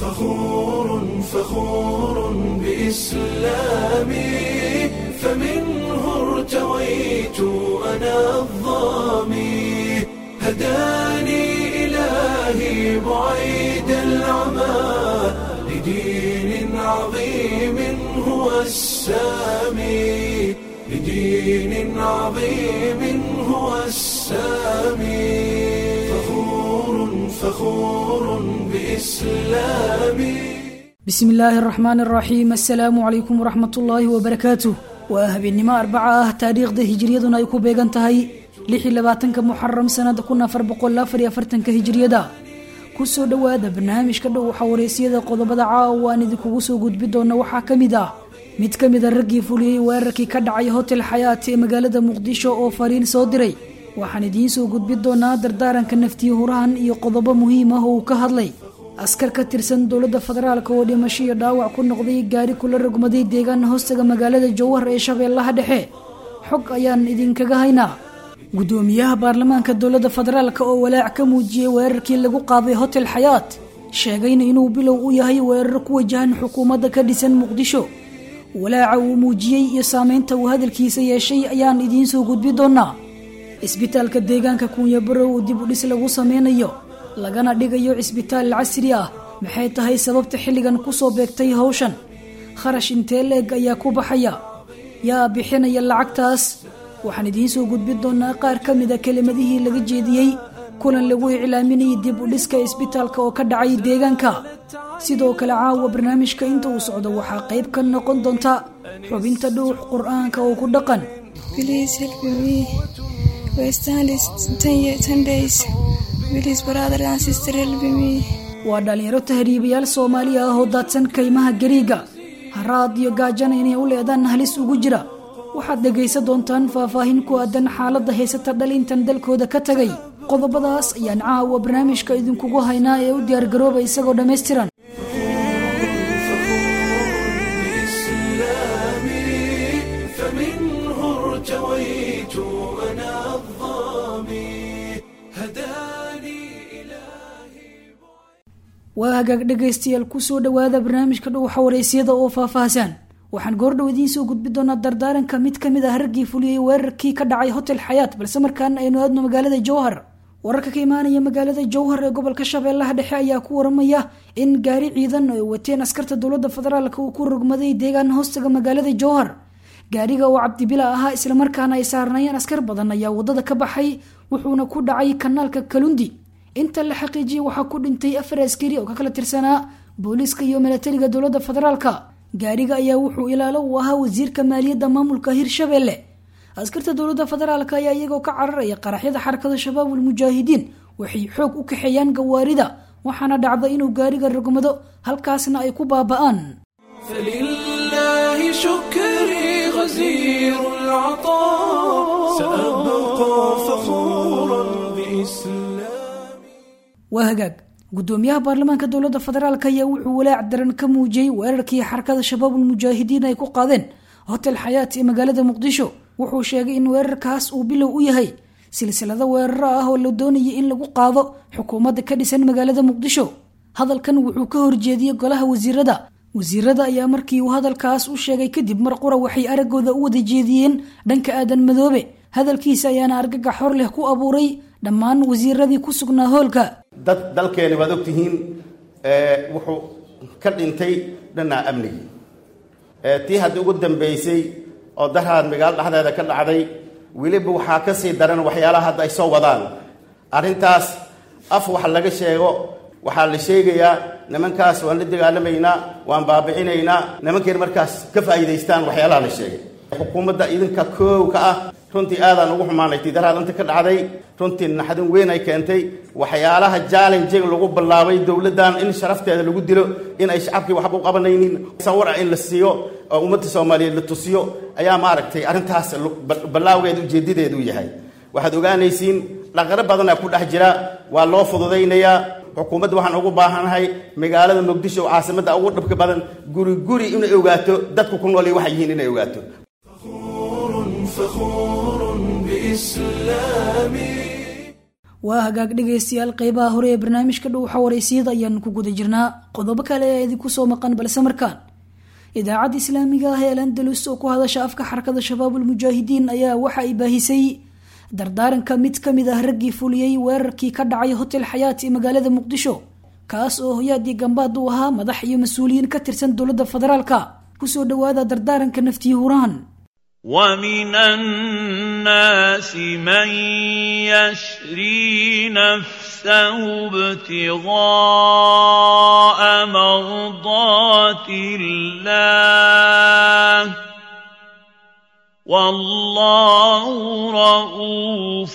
فخور فخور بإسلامي فمنه ارتويت أنا الظامي هداني إلهي بعيد العمى لدين عظيم هو السامي لدين عظيم هو السامي فخور فخور بإسلامي bismi illaahi araxmaan araxiim assalaamu calaykum waraxmatullaahi wabarakaatuh waa habeennimo arbaca ah taariikhda hijiriyaduna ay ku beegan tahay lix iyo labaatanka muxaram sanada kun afar boqol afar iyo afartanka hijiriyada kusoo dhowaada barnaamijka dhow waxaa wareysiyada qodobada caawa aan idinkugu soo gudbi doona waxaa ka mid ah mid ka mid a raggii fuliyey weerarkii ka dhacay hotel xayaat ee magaalada muqdisho oo fariin soo diray waxaan idiin soo gudbi doonaa dardaaranka naftiyo hurahan iyo qodobo muhiim ah oo uu ka hadlay askar ka tirsan dowladda federaalk oo dhimasho iyo dhaawac ku noqday gaari kula rogmaday deegaan hoostaga magaalada jowhar ee shabeellaha dhexe xog ayaan idinkaga haynaa guddoomiyaha baarlamaanka dowladda federaalk oo walaac ka muujiyey weerarkii lagu qaaday hotel xayaat sheegayna inuu bilow u yahay weerar ku wajahan xukuumadda ka dhisan muqdisho walaaca uu muujiyey iyo saameynta uu hadalkiisa yeeshay ayaan idiin soo gudbi doonaa isbitaalka deegaanka kuunyabarow uu dib u dhis lagu sameynayo lagana dhigayo cisbitaal casri ah maxay tahay sababta xilligan kusoo beegtay hawshan kharash intee leeg ayaa ku baxaya yaa bixinaya lacagtaas waxaan idiin soo gudbi doonaa qaar ka mida kelimadihii laga jeediyey kulan lagu iclaaminayay dib u dhiska isbitaalka oo ka dhacay deegaanka sidoo kale caawa barnaamijka inta uu socdo waxaa qayb ka noqon doonta xubinta dhuux qur-aanka oo ku dhaqan waa dhallinyaro tahriibayaal soomaali ah oo daadsan kaymaha gariiga haraad iyo gaajana inay u leedaan halis ugu jira waxaad dhegaysan doontaan faahfaahin ku aadan xaaladda haysata dhalintan dalkooda ka tagay qodobadaas ayaan caawa barnaamijka idinkugu haynaa ee u diyaargarooba isagoo dhammaystiran waa hagaag dhegaystayaal kusoo dhowaada barnaamijka dhuuxa wareysiyada oo faahfaahsan waxaan goordhow idiin soo gudbi doonaa dardaaranka mid ka mid ah raggii fuliyey weerarkii ka dhacay hotel xayaat balse markaana aynu aadno magaalada jowhar wararka ka imaanaya magaalada jowhar ee gobolka shabeellaha dhexe ayaa ku waramaya in gaari ciidan ay wateen askarta dowladda federaalk uu ku rogmaday deegaan hoostaga magaalada jowhar gaariga oo cabdibila ahaa islamarkaana ay saarnaayeen askar badan ayaa wadada ka baxay wuxuuna ku dhacay kanaalka kalundi inta la xaqiijiyay waxaa ku dhintay afar askari oo ka kala tirsanaa booliiska iyo milatariga dowladda federaalka gaariga ayaa wuxuu ilaalo u ahaa wasiirka maaliyadda maamulka hirshabelle askarta dowladda federaalk ayaa iyagoo ka cararaya qaraxyada xarakada shabaabul mujaahidiin waxay xoog u kaxeeyaan gawaarida waxaana dhacda inuu gaariga rogmado halkaasna ay ku baaba'aan فلله شكري غزير العطاء سأبقى فخورا بإسلامي waa hagaag guddoomiyaha baarlamaanka dowladda federaalk ayaa wuxuu walaac daran ka muujiyey weerarkii xarakada shabaabul mujaahidiin ay ku qaadeen hotel xayaat ee magaalada muqdisho wuxuu sheegay in weerarkaas uu bilow u yahay silsilado weeraro ah oo la doonayay in lagu qaado xukuumadda ka dhisan magaalada muqdisho hadalkan wuxuu ka horjeediyey golaha wasiirada wasiirada ayaa markii uu hadalkaas u sheegay kadib mar qura waxay araggooda u wada jeediyeen dhanka aadan madoobe hadalkiisa ayaana argagax hor leh ku abuuray dhammaan wasiiradii ku sugnaa hoolka dad dalkeeni waad ogtihiin wuxuu ka dhintay dhanaa amnigii tii haddii ugu dambaysay oo daraad magaalo dhexdeeda ka dhacday weliba waxaa ka sii daran waxyaalaha hadda ay soo wadaan arrintaas af wax laga sheego waxaa la sheegayaa nimankaas waan la dagaalamaynaa waan baabicinaynaa nimankeen markaas ka faa'iidaystaan waxyaalaha la sheegay xukuumadda idinka koow ka ah runtii aadaan ugu xumaanay tidaraad inta ka dhacday runtii naxdin weyn ay keentay waxyaalaha jallenjig lagu bilaabay dowladdan in sharafteeda lagu dilo in ay shacabkii waxba u qabanaynin sawira in la siiyo oo ummadda soomaaliyeed la tusiyo ayaa maaragtay arrintaas ballaawgeeda ujeedadeedu yahay waxaad ogaanaysiin dhaqaro badanaa ku dhex jira waa loo fududaynayaa xukuumadda waxaan ugu baahanahay magaalada muqdisho oo caasimadda ugu dhibka badan guri guri inay ogaato dadku ku nool waxay yihiin inay ogaato فخور بإسلامي waa hagaag dhegaystayaal qeybaha hore ee barnaamijka dhowxa wareysiyada ayaanu ku guda jirnaa qodobo kale ee idinku soo maqan balse markaan idaacadda islaamiga ah ee alandalus oo ku hadasha afka xarakada shabaabul mujaahidiin ayaa waxa ay baahisay dardaaranka mid ka mid ah raggii fuliyey weerarkii ka dhacay hotel xayaat ee magaalada muqdisho kaas oo hoyaadii gambaad u ahaa madax iyo mas-uuliyiin ka tirsan dowladda federaalka kusoo dhowaada dardaaranka naftii huraan ومن الناس من يشري نفسه ابتغاء مرضات الله والله رؤوف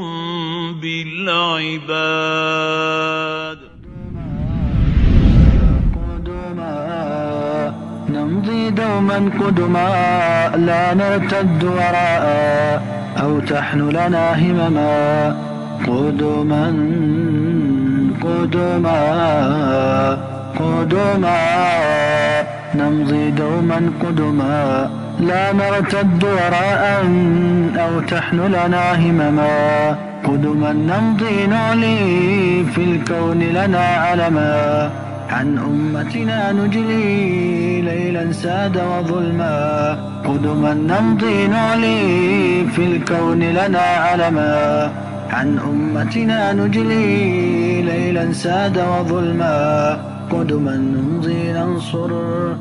بالعباد نمضي دوما قدما لا نرتد وراء أو تحن لنا همما قدما قدما قدما نمضي دوما قدما لا نرتد وراء أو تحن لنا همما قدما نمضي نعلي في الكون لنا علما عن أمتنا نجلي ليلا ساد وظلما قدما نمضي نعلي في الكون لنا علما عن أمتنا نجلي ليلا ساد وظلما قدما نمضي ننصر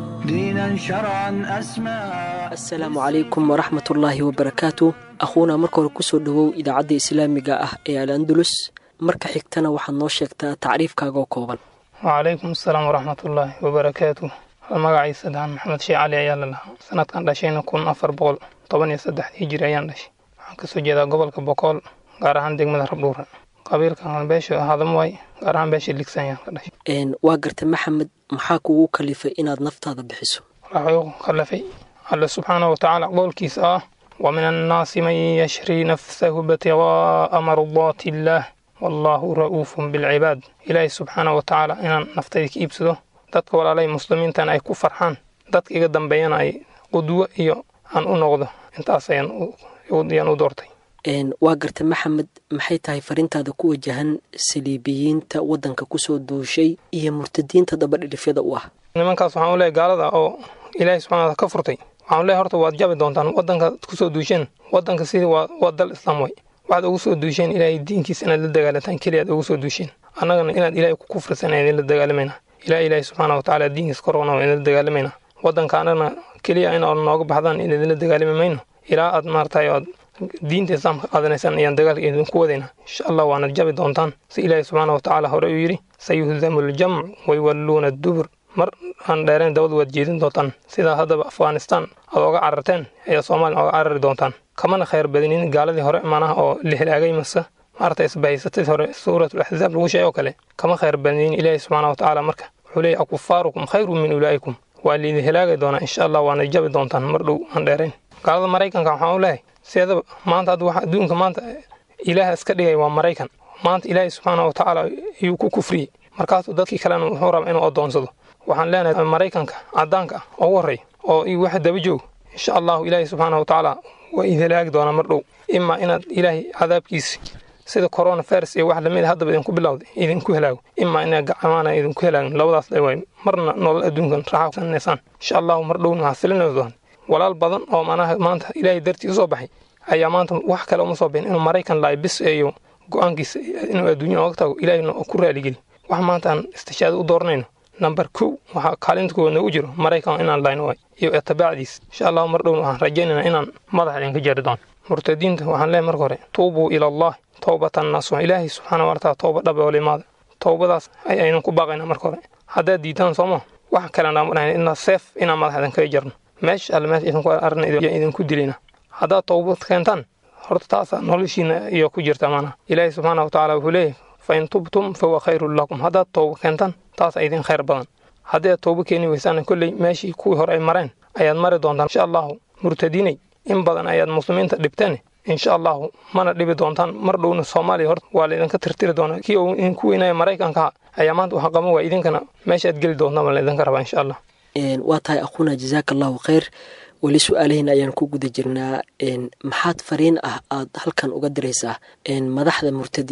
دينا شرعا أسمى asalaamu calaykum waraxmat ullaahi wabarakaatu akhuuna marka hore kusoo dhowow idaacadda islaamiga ah ee al andalus marka xigtana waxaad noo sheegtaa tacriifkaagoo kooban wacalaykum asalaam waraxmatullaahi wabarakaatu magaciisa dahan maxamed shee cali ayaa la lahaa sanadkan dhashayna kun afar boqol toban iyo saddex hijiri ayaan dhashay waxaan kasoo jeedaa gobolka bokool gaar ahaan degmada rabdhuura qabiilkan beesha hadamwaay gaar ahaan beesha ligsan ayaan ka dhashay waa garta maxamed maxaa kugu kalifay inaad naftaada bixiso waxaa igu kalafay alle subxaanahu watacaala qowlkiisa ah wa min annaasi man yashrii nafsahu ibtigaaa mardaati illaah wallaahu ra'uufun bilcibaad ilaahay subxaanahu watacaala inaan naftayda ka iibsado dadka walaalay muslimiintan ay ku farxaan dadka iga dambeeyana ay qudwo iyo aan u noqdo intaas ayaan u doortay waa garta maxamed maxay tahay fariintaada ku wajahan saliibiyiinta waddanka kusoo duushay iyo murtadiinta dabadhilifyada u ah nimankaas waxaan u leehay gaalada oo ilaahay subxana wataala ka furtay waxaan leehay horta waad jabi doontaan waddanka kusoo duusheen waddanka sidii waa dal islaam way waxaad ugu soo duusheen ilaahay diinkiisa inaad la dagaalataan keliya aad ugu soo duusheen annagana inaad ilaahay ku kufrisan idin la dagaalamayna ilaa ilaahay subxaana watacaala diinkiisa korona waa idin la dagaalamayna waddanka annagana keliya in aad nooga baxdaan in idinla dagaalami mayno ilaa aad maartay aad diinta islaamka qaadanaysaan ayaan dagaalka idinku wadayna insha allah waanad jabi doontaan si ilaahay subxaana watacaala hore uu yidhi sayuhdamu ljamc wayuwalluuna dubur mar aan dheerayn dabad waad jeedin doontaan sidaa haddaba afghanistan aad oga cararteen ayaa soomaaliya oga carari doontaan kamana khayr badinin gaaladii hore manaha oo la helaagay mase maarata isbahaysatadii hore suuratul axzaab lagu sheegay oo kale kama khayr badinin ilaahi subxaana watacaala marka wuxuu leeyahy akufaarukum khayru min ulaa'ikum waa liidin helaagi doonaa insha allah waana jabi doontaan mar dhow aan dheerayn gaalada maraykanka waxaan u leehay sideedaba maanta hadda waxa adduunka maanta ilaaha iska dhigay waa maraykan maanta ilaahi subxaana watacaala ayuu ku kufriyey markaasuu dadkii kalena wuxuu rabaa inuu adoonsado waxaan leenahay maraykanka cadaanka ah ugu horreey oo iyo waxa daba joog insha allahu ilaahi subxaana watacaala waa idin halaagi doonaa mar dhow imaa inaad ilaahay cadaabkiisi sida corona virus iyo wax lamid haddaba idinku bilowday idinku halaago imaa inaad gacmaana idinku halaagin labadaas le waay marna nolol adduunkan raaxaysanaysaan insha allahu mar dhowna waxaa filinay doon walaal badan oo manaha maanta ilaahay dartii usoo baxay ayaa maanta wax kale uma soo bixin inuu maraykan laay bis iyo go-aankiisa inuu adduunya oga tago ilaahayna ku raaligeli wax maanta aan istishaado u dooranayno namber kow waxaa kaalinta koowaad noogu jiro maraykan inaan layno waay iyo itabaacdiis insha allahu mar dhowna waxaan rajaynayna inaan madax idinka jari doono murtadiinta waxaan leeyahay marka hore tuubuu ila allah towbatan nasuux ilaahay subxaana wataala towba dhaba oo limaada towbadaas ayaynan ku baaqayna marka hore haddaad diidaan sooma wax kale naama dhahayn inaa seef inaan madax idinkaga jarno meesha alle meesha idinku arna idinku dilayna haddaad towbad keentaan horta taasa noloshiina iyo ku jirta maanaha ilaahay subxaana watacaala wuxuu leeyahay fain tubtum fahuwa khayrun lakum haddaad towba keentaan taasa idin khayr badan haddii aad towba keeni weysaan kolley meeshii kuwii hore ay mareen ayaad mari doontaan insha allahu murtadiinay in badan ayaad muslimiinta dhibteen insha allahu mana dhibi doontaan mar dhowna soomaaliya horta waa laydinka tirtiri doonaa kii uu idinku weynaya maraykanka ayaa maanta waxa qaban waa idinkana meesha aad geli doontaan baa laydinka rabaa insha allah waa tahay aquuna jazaaka allahu khayr weli su-aalahiin ayaan ku guda jirnaa maxaad fariin ah aad halkan uga diraysaa madaxda murtadiinta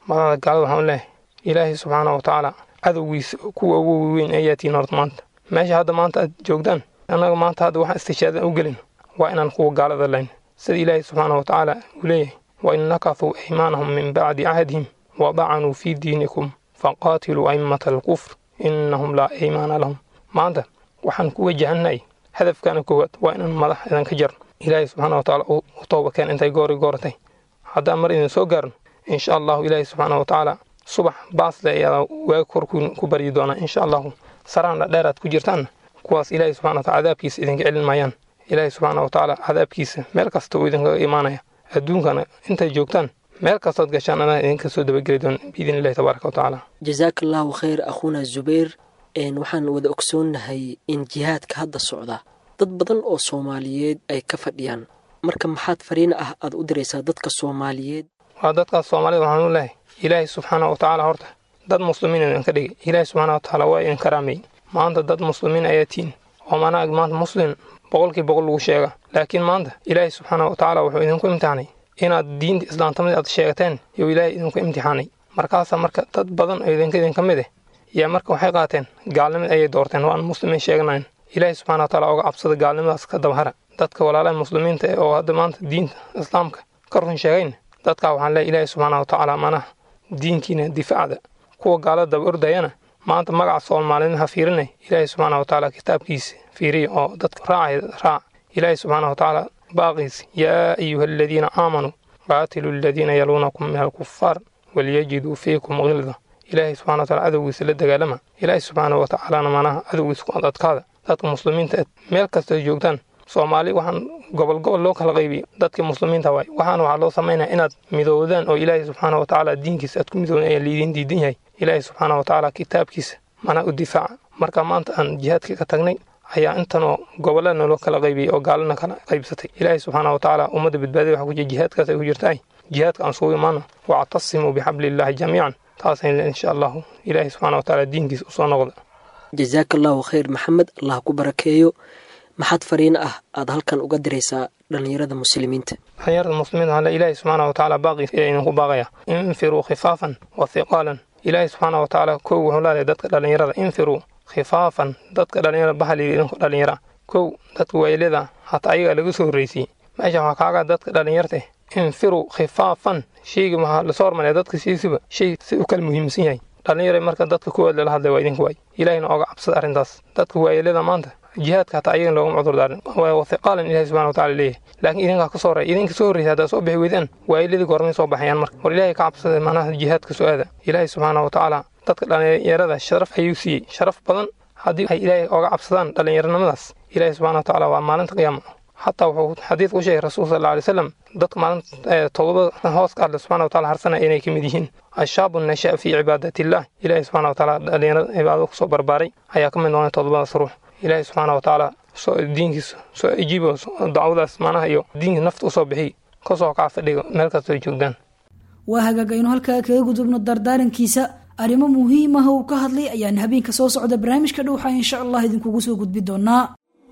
madaxda gaalada waxaan leeyahay ilaahay subxaana wa tacaala cadowgiisa kuwa ugu weyn ayaa tihiin horta maanta meesha hadda maanta aad joogtaan annaga maanta hadda waxaan istishaada u gelin waa inaan kuwa gaalada layn sida ilaahay subxaana wa tacaala uu leeyahay wa in nakasuu aymaanahum min bacdi cahdihim wa dacanuu fii diinikum faqaatiluu aimata alkufr innahum laa aymaana lahum maanta waxaan ku wajahannahay hadafkana koowaad waa inaan madax idinka jarno ilaahay subxaana wa tacaala u tooba keen intay goori gooratay haddaan mar idin soo gaarno insha allahu ilaahay subxaana wa tacaala subax baasle ayaa waaga kor ku baryi doonaa insha allahu saraan dhadheeraad ku jirtaanna kuwaas ilaahay subxana wa taala cadaabkiisa idinka celin maayaan ilaahay subxaana wa tacaala cadaabkiisa meel kasta uu idinkaga imaanaya adduunkana intay joogtaan meel kastood gashaan anaa idinka soo dabageli doon biidn illahi tabaaraka wa tacaala jasaaka allahu khayr akhuuna zubayr waxaan wada ogsoonnahay in jihaadka hadda socda dad badan oo soomaaliyeed ay ka fadhiyaan marka maxaad fariina ah aad u diraysaa dadka soomaaliyeed waa dadkaas soomaalida waxaan u lehay ilaahay subxaana wa tacaala horta dad muslimiin idinka dhigay ilaahay subxaana wa tacaala waa idin karaamay maanta dad muslimiin ayaa tihin oo manaag maanta muslim boqolkii boqol lagu sheega laakiin maanta ilaahay subxaana wa tacaala wuxuu idinku imtixaanay inaad diinta islaamtamada aad sheegateen yuu ilaahay idinku imtixaanay markaasaa marka dad badan oo idinka idinka mid eh yaa marka waxay qaateen gaalnimad ayay doorteen waan muslimiin sheeganayn ilaahay subxana wa taala oga cabsada gaalnimadaas ka dabahara dadka walaalaha muslimiinta ee oo hadda maanta diinta islaamka ka run sheegayn dadkaa waxaan leeyahay ilaahay subxaana wa tacaala manaha diinkiina difaacda kuwa gaalada daba ordayana maanta magaca soomaalida ha fiirinay ilaahay subxaana wa tacaala kitaabkiisa fiiriya oo dadka raacay raac ilaahay subxaana wa tacaala baaqiisa yaa ayuha aladiina aamanuu qaatiluu aladiina yaluunakum min alkufaar walyajiduu fiikum gilda ilaahay subxana wa taala cadowgiisa la dagaalama ilaahay subxaana wa tacaalana manaha cadowgiisa ku adadkaada dadka muslimiinta eed meel kastoo joogtaan soomaali waxaan gobol gobol loo kala qaybiyo dadkii muslimiinta waay waxaana waxaa loo samaynaya inaad midoodaan oo ilaahay subxaana wa tacaala diinkiisa aad ku midoodan ayaa liidiin diidan yahay ilaahay subxaana wa tacaala kitaabkiisa manaa u difaaca marka maanta aan jihaadkii ka tagnay ayaa intanoo gobollada naloo kala qaybiyey oo gaalana kala qaybsatay ilaahay subxaana wa tacaala ummadda badbaadaya waxa ku jira jihaadkaas ay ku jirtaay jihaadka aan sugu imaano wactasimuu bixabliillaahi jamiican taasayna insha allahu ilaahay subxaana wa tacaala diinkiisa usoo noqda jasaaka allahu khayr maxamed allah ku barakeeyo maxaad fariin ah aad halkan uga diraysaa dhallinyarada muslimiinta dhallinyarada muslimiinta waxaa le ilaahay subxaana wa tacaala baaqiis ayaa idinku baaqaya infiruu khifaafan wa hiqaalan ilaahay subxaana wa tacaala kow wuxuu leedahay dadka dhallinyarada infiruu khifaafan dadka dhallinyarada bahal yidhi idinku dhallinyara kow dadka waayeelyada hataa ayagaa laga soo horreysiyey meesha waxaa kaaga dadka dhallinyarta infiruu khifaafan sheyga waxaa lasoo hormaraya dadka siisiba shay si u kala muhiimsan yahay dhallinyara marka dadka kuwaad lala hadlay waa idinka waay ilaahina oga cabsada arrintaas dadka waayeelyada maanta jihaadka hataa ayagan loogama cudur daarin wathiqaalan ilahi subxana wa tacala leeyahay laakiin idinkaa ka soo horreya idinka soo horreysa haddaa soo bixi weydaan waayeladii goormay soo baxayaan marka war ilaahay ka cabsada macnaha jihaadka soo aada ilaahay subxaana wa tacaala dadka dhallinyarada sharaf ayuu siiyey sharaf badan haddii ay ilaahay oga cabsadaan dhallinyaranimadaas ilaahay subxana wa tacaala waa maalinta qiyaama xataa wuxuu xadiidka u sheegay rasuul sal alla alay slam dadka maalinta todobada hooska alle subxana wa taala harsanaya inay ka mid yihiin ashaabu nasha'a fii cibaadatiillah ilaahay subxana wa tacaala dhallinyarada cibaadada kusoo barbaaray ayaa ka mid noqonay todobadaas ruux ilaahay subxaana wa tacaala soo diinkiisa soo ajiibo dacwadaas macnaha iyo diinka nafta usoo bixiy kasoo kaca fadhiga meel kastoo joogtaan waa hagaag aynu halkaa kaga gudubno dardaarankiisa arrimo muhiim ah uu ka hadlay ayaan habeenka soo socda barnaamijka dhowxa insha allah idinkugu soo gudbi doonaa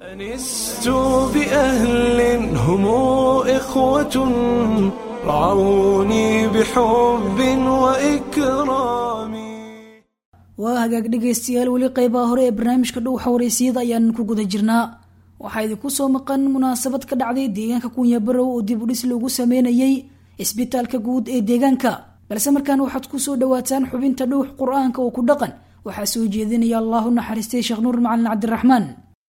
أنست بأهل هم إخوة رعوني بحب وإكرام waa hagaag dhegaystayaal weli qeybaha hore ee barnaamijka dhowxa wareysiyada ayaan ku guda jirnaa waxaa idinku soo maqan munaasabad ka dhacday deegaanka kunyabarow oo dib u dhis loogu sameynayey isbitaalka guud ee deegaanka balse markaan waxaad ku soo dhowaataan xubinta dhowx qur-aanka oo ku dhaqan waxaa soo jeedinaya allahu naxariistay sheekh nuur macalin cabdiraxmaan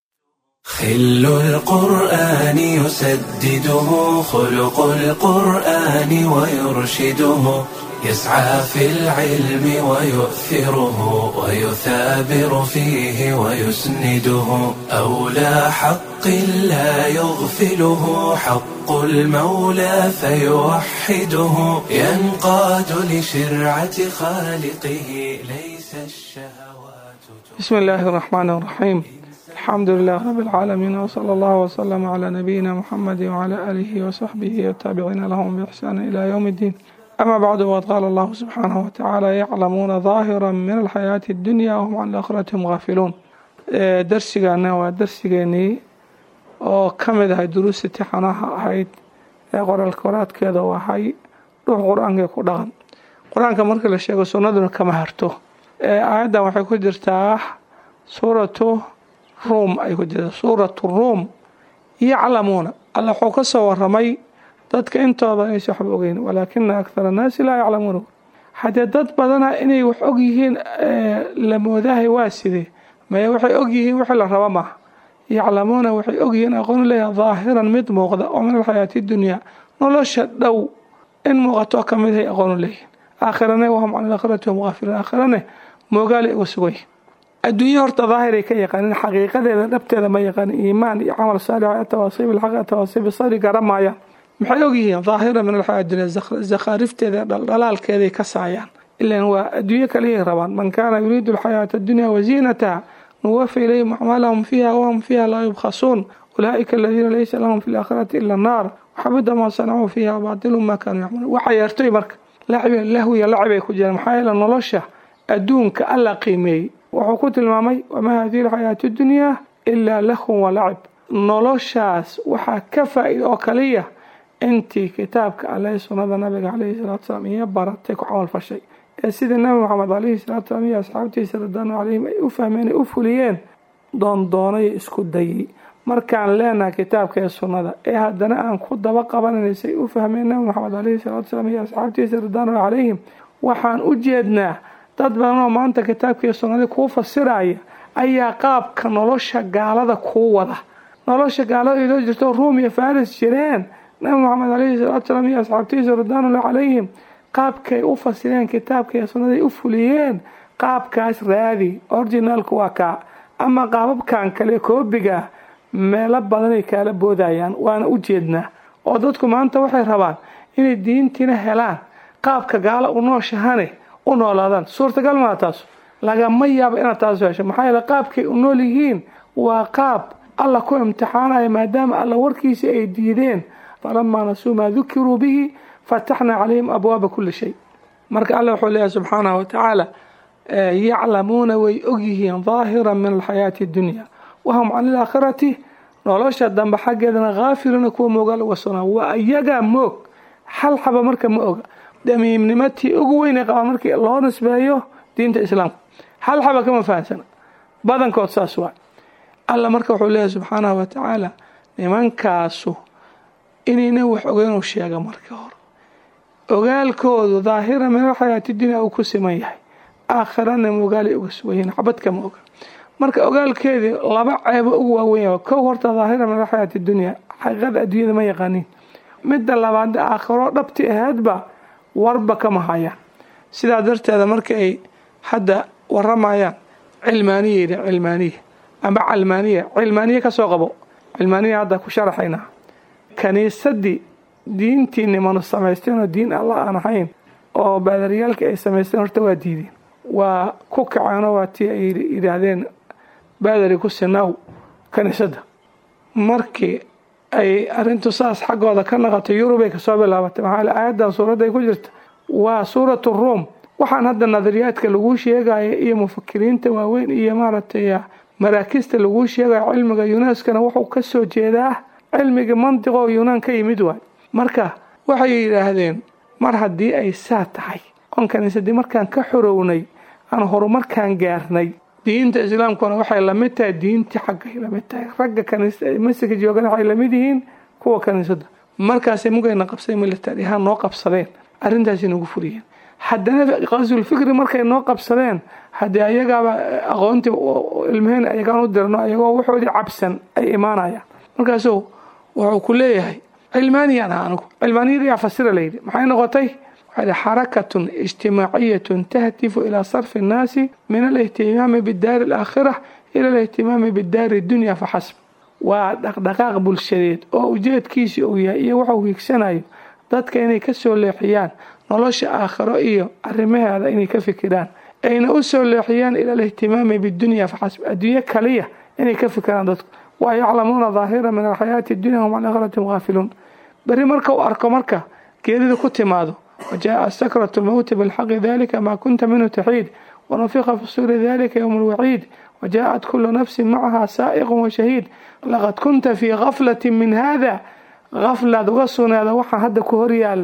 خل القرآن يسدده خلق القرآن ويرشده يسعى في العلم ويؤثره ويثابر فيه ويسنده أولى حق لا يغفله حق المولى فيوحده ينقاد لشرعة خالقه ليس الشهوات بسم الله الرحمن الرحيم الحمد لله رب العالمين وصلى الله وسلم على نبينا محمد وعلى آله وصحبه والتابعين لهم بإحسان إلى يوم الدين أما بعد وقد قال الله سبحانه وتعالى يعلمون ظاهرا من الحياة الدنيا وهم عن الآخرة غافلون درسigaana waa darsigeenii oo ka mid ahay duruusta tixanaha ahayd ee qoraalka waraadkeeda u ahay dhuux qur-aankii ku dhaqan qur-aanka marka la sheego sunnaduna kama harto aayaddan waxay ku jirtaa suuratu ruum ay ku jirtaa suuratu ruum yaclamuuna alla wuxuu ka soo waramay dadka intooda inaysa waxba ogeyn walaakina akthara annaasi laa yaclamuuna haddee dad badana inay wax og yihiin la moodahay waa sidee maye waxay og yihiin wixii la raba maaha yaclamuuna waxay og yihiin aqoon leeyaha daahiran mid muuqda oo min alxayaati dunyaa nolosha dhow in muuqato ka mid hay aqoonu leeyihin aakhirane wahum can alaakhirati hum gaafiluun aakhirane moogaali uga sugan yihin adduunye horta daahiray ka yaqaanin xaqiiqadeeda dhabteeda ma yaqaanin iimaan iyo camal saalix atawaasiib ilxaq atawaasiib sabri garamaayaan maxay ogyihiin daahira min alxayaa dunya zakhaarifteeda dhaldhalaalkeeday ka saayaan ilan waa adduunye kaliyay rabaan man kaana yuriidu alxayaata addunya waziinataha nuwafi ilayhim acmaalahum fiiha wahum fiiha laa yubkhasuun ulaa'ika aladiina laysa lahum fi laakhirati ila annaar waxabida maa sanacuu fiiha baatilu maa kaanuu yacmaluun waxa yeertoy marka lacibe lahwiya lacibay ku jiraan maxaa yeele nolosha adduunka alla qiimeeyey wuxuu ku tilmaamay wamaa hadihi alxayaatu dunyaa ilaa lahun walacib noloshaas waxaa ka faa-ida oo kaliya intii kitaabka alle sunnada nabiga caleyhi salatu salaam iyo baratay ku camal fashay ee sidii nabi maxamed caleyhi salatu salaam iyo asxaabtiisa radaanu caleyhim ay u fahmeen ay u fuliyeen doondoonaya isku dayay markaan leenahay kitaabka ee sunnada ee haddana aan ku daba qabanayna say u fahmeen nabi maxamed caleyhi salatu salaam iyo asxaabtiisa radaanu calayhim waxaan u jeednaa dad badan oo maanta kitaabkii sunnadii kuu fasiraya ayaa qaabka nolosha gaalada kuu wada nolosha gaalada idoo jirto ruum iyo faris jireen nabi maxamed caleyhi salaatu salaam iyo asxaabtiisa ridwaanullah calayhim qaabkay u fasireen kitaabka iyo sunnaday u fuliyeen qaabkaas raadi originaalku waa kaa ama qaababkan kale koobiga meelo badanay kaala boodayaan waana u jeednaa oo dadku maanta waxay rabaan inay diintiina helaan qaabka gaalo u nooshahane u noolaadaan suurtagal maa taas lagama yaabo inaad taas hesho maxaa yeele qaabkay u nool yihiin waa qaab alla ku imtixaanaya maadaama alla warkiisa ay diideen falamaa nasuu maa dukiruu bihi fataxnaa calayhim abwaaba kuli shay marka alla wuxuu leeyahay subxaanahu watacaala yaclamuuna way ogyihiin daahiran min alxayaati addunya wahum can ilaakhirati nolosha dambe xaggeedana haafiluuna kuwa moogaal uga sugnaa waa iyagaa moog hal xaba marka ma oga damiimnimatii ugu weynay qabaan markii loo nisbeeyo diinta islaamka hal xaba kama fahamsana badankood saas waa alla marka wuxuu leeyahay subxaanahu watacaala nimankaasu inayna wax ogeynuu sheega marka hore ogaalkoodu daahira min alxayaati dunya uu ku siman yahay aakhirana mogaalay uga sugayihiin xabadkama oga marka ogaalkeedii laba ceebo ugu waaweyn kow horta daahira min alxayaati dunya xaqiiqada adduunyada ma yaqaaniin midda labaad aakhiro dhabti ahaydba warba kama hayaan sidaa darteeda marka ay hadda waramayaan cilmaaniya yidhi cilmaaniya ama calmaaniya cilmaaniya kasoo qabo cilmaaniya hadda ku sharaxaynaa kaniisadii diintii nimanu samaysteen oo diin alla aan ahayn oo baadaryaalka ay samaysteen horta waa diideen waa ku kaceenoo waa tii ay yidhaahdeen baadari ku sinaaw kaniisadda markii ay arintu saas xaggooda ka naqatay yurubay kasoo bilaabatay maxaa aayaddan suuradday ku jirta waa suuratu ruum waxaan hadda nadariyaadka laguu sheegaya iyo mufakiriinta waaweyn iyo maaragtay maraakista laguu sheegaya cilmiga yunaskana wuxuu kasoo jeedaa cilmiga mantiqoo yunaan ka yimid waay marka waxay yidhaahdeen mar haddii ay saa tahay oon kaniisadii markaan ka xorownay aan horumarkaan gaarnay diinta islaamkuna waxay lamid tahay diintii xaggay lamid tahay ragga masjidka joogan waxay lamid yihiin kuwa kaniisada markaasay mugayna qabsadeen military ahaan noo qabsadeen arrintaasay nagu furiyeen haddana qasulfikri markay noo qabsadeen haddii ayagaaba aqoontii ilmaheen ayagaan u dirno ayagoo waxoodii cabsan ay imaanayaan markaasuu wuxuu ku leeyahay cilmaaniyaan aha anigu cilmaaniyada yaa fasira layidhi maxay noqotay waxay xarakatun ijtimaaciyatun tahtifu ilaa sarfi annaasi min alihtimaami bidaari alaakhira ila alihtimaami bidaari dunya faxasb waa dhaqdhaqaaq bulshadeed oo ujeedkiisi uu yahay iyo wuxuu hiigsanayo dadka inay ka soo leexiyaan nolosha aakhiro iyo arrimaheeda inay ka fikiraan ayna u soo leexiyaan ila alihtimaami bidunya faxasb adduunye kaliya inay ka fikiraan dadku waa yaclamuuna daahira min alxayaati dunya hum can aakhiratim haafiluun beri marka uu arko marka geerida ku timaado وجاء سكرة الموت بالحق ذلك ما كنت منه تحيد ونفخ في الصور ذلك يوم الوعيد وجاءت كل نفس معها سائق وشهيد لقد كنت في غفلة من هذا غفلة وصنا هذا وحا هذا كهريا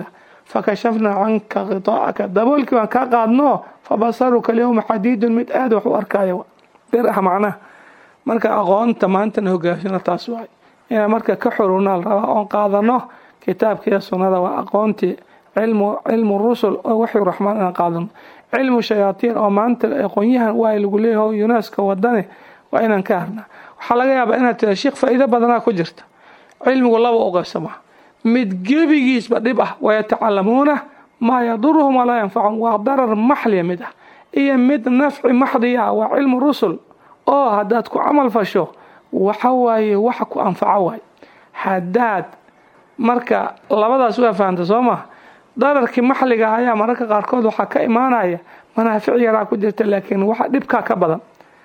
fakashafnaa canka khitaa'aka daboolkii baan kaa qaadno fabasaruka alyawma xadiidun mid aada wax u arkaayo bir ah macnaha marka aqoonta maantana hogaashino taas waay inaan marka ka xurunaa la rabaa oon qaadano kitaabkiiyo sunnada waa aqoontii cilmu cilmu rusul oo waxyu raxmaan inaan qaadano cilmu shayaatiin oo maanta aqoonyahan waa lagu leeyahay yuneska wadane waa inaan ka harnaa waxaa laga yaabaa inaad tira sheikh faa'iido badanaa ku jirta cilmigu laba u qaybsamaa mid gebigiisba dhib ah wayatacalamuuna maa yaduruhum walaa yanfacum waa darar maxliya mid ah iyo mid nafci maxdiya ah waa cilmu rusul oo haddaad ku camal fasho waxa waaye waxa ku anfaco waay haddaad marka labadaas waa fahamta soo maha dararkii maxliga ayaa mararka qaarkood waxaa ka imaanaya manaafic yaraa ku jirta laakiin waxa dhibkaa ka badan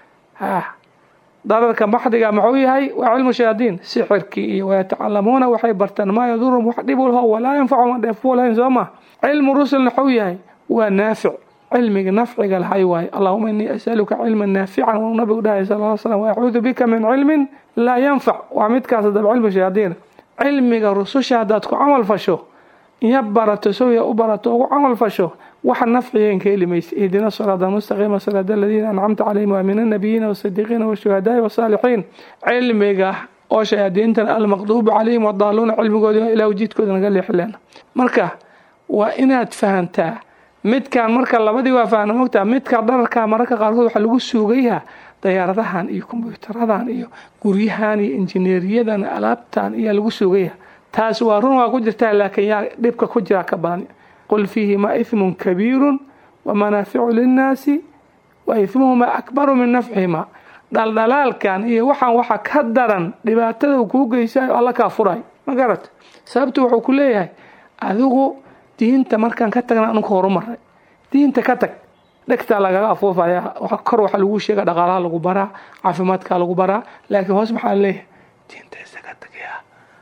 dararka maxdiga muxuu yahay waa cilmu shayaadiin sixirkii iyo wayatacalamuuna waxay bartaan maa yadurum wax dhib ulho walaa yanfacu ma dheefku lahayn soo ma cilmu rusulna muxuu yahay waa naafic cilmiga nafciga lahay waaye allahuma inii asaluka cilman naafican wuu nabigu dhahay sal l slam wayacuudu bika min cilmin laa yanfac waa midkaas dab cilmu shayaadiin cilmiga rususha haddaad ku camal fasho iyo barato sowya u barato ugu camal fasho waxa nafcigaen ka heli maysa ihdina siraada mustaqiima siraada aladiina ancamta calayhim waa min annabiyiina wasadiiqiina washuhadaai wasaalixiin cilmiga oo shayaadiintan almaqduubu calayhim wadaaluuna cilmigoodi ilaa ujiidkooda naga leexileen marka waa inaad fahantaa midkaan marka labadii waa fahna mogtaa midka dhararkaa mararka qaarkood waxaa lagu suugayaa dayaaradahan iyo kombyutaradan iyo guryahan iyo injineeriyadan alaabtan ayaa lagu suugaya taas waa run waa ku jirtaa laakiin yaa dhibka ku jiraa ka badan qul fiihima ihmun kabiirun wa manaaficu linnaasi wa ihmuhuma akbaru min nafcihima dhaldhalaalkan iyo waxaan waxa ka daran dhibaatada uu kuu geysayo alla kaa furay ma garat sababtu wuxuu ku leeyahay adigu diinta markaan ka tagna anugu horumaray diinta ka tag dhegtaa lagaga afuufaya kor waxaa lagu sheega dhaqaalaha lagu baraa caafimaadka lagu baraa laakiin hoos maxaa leeyahay diinta isaga tagaya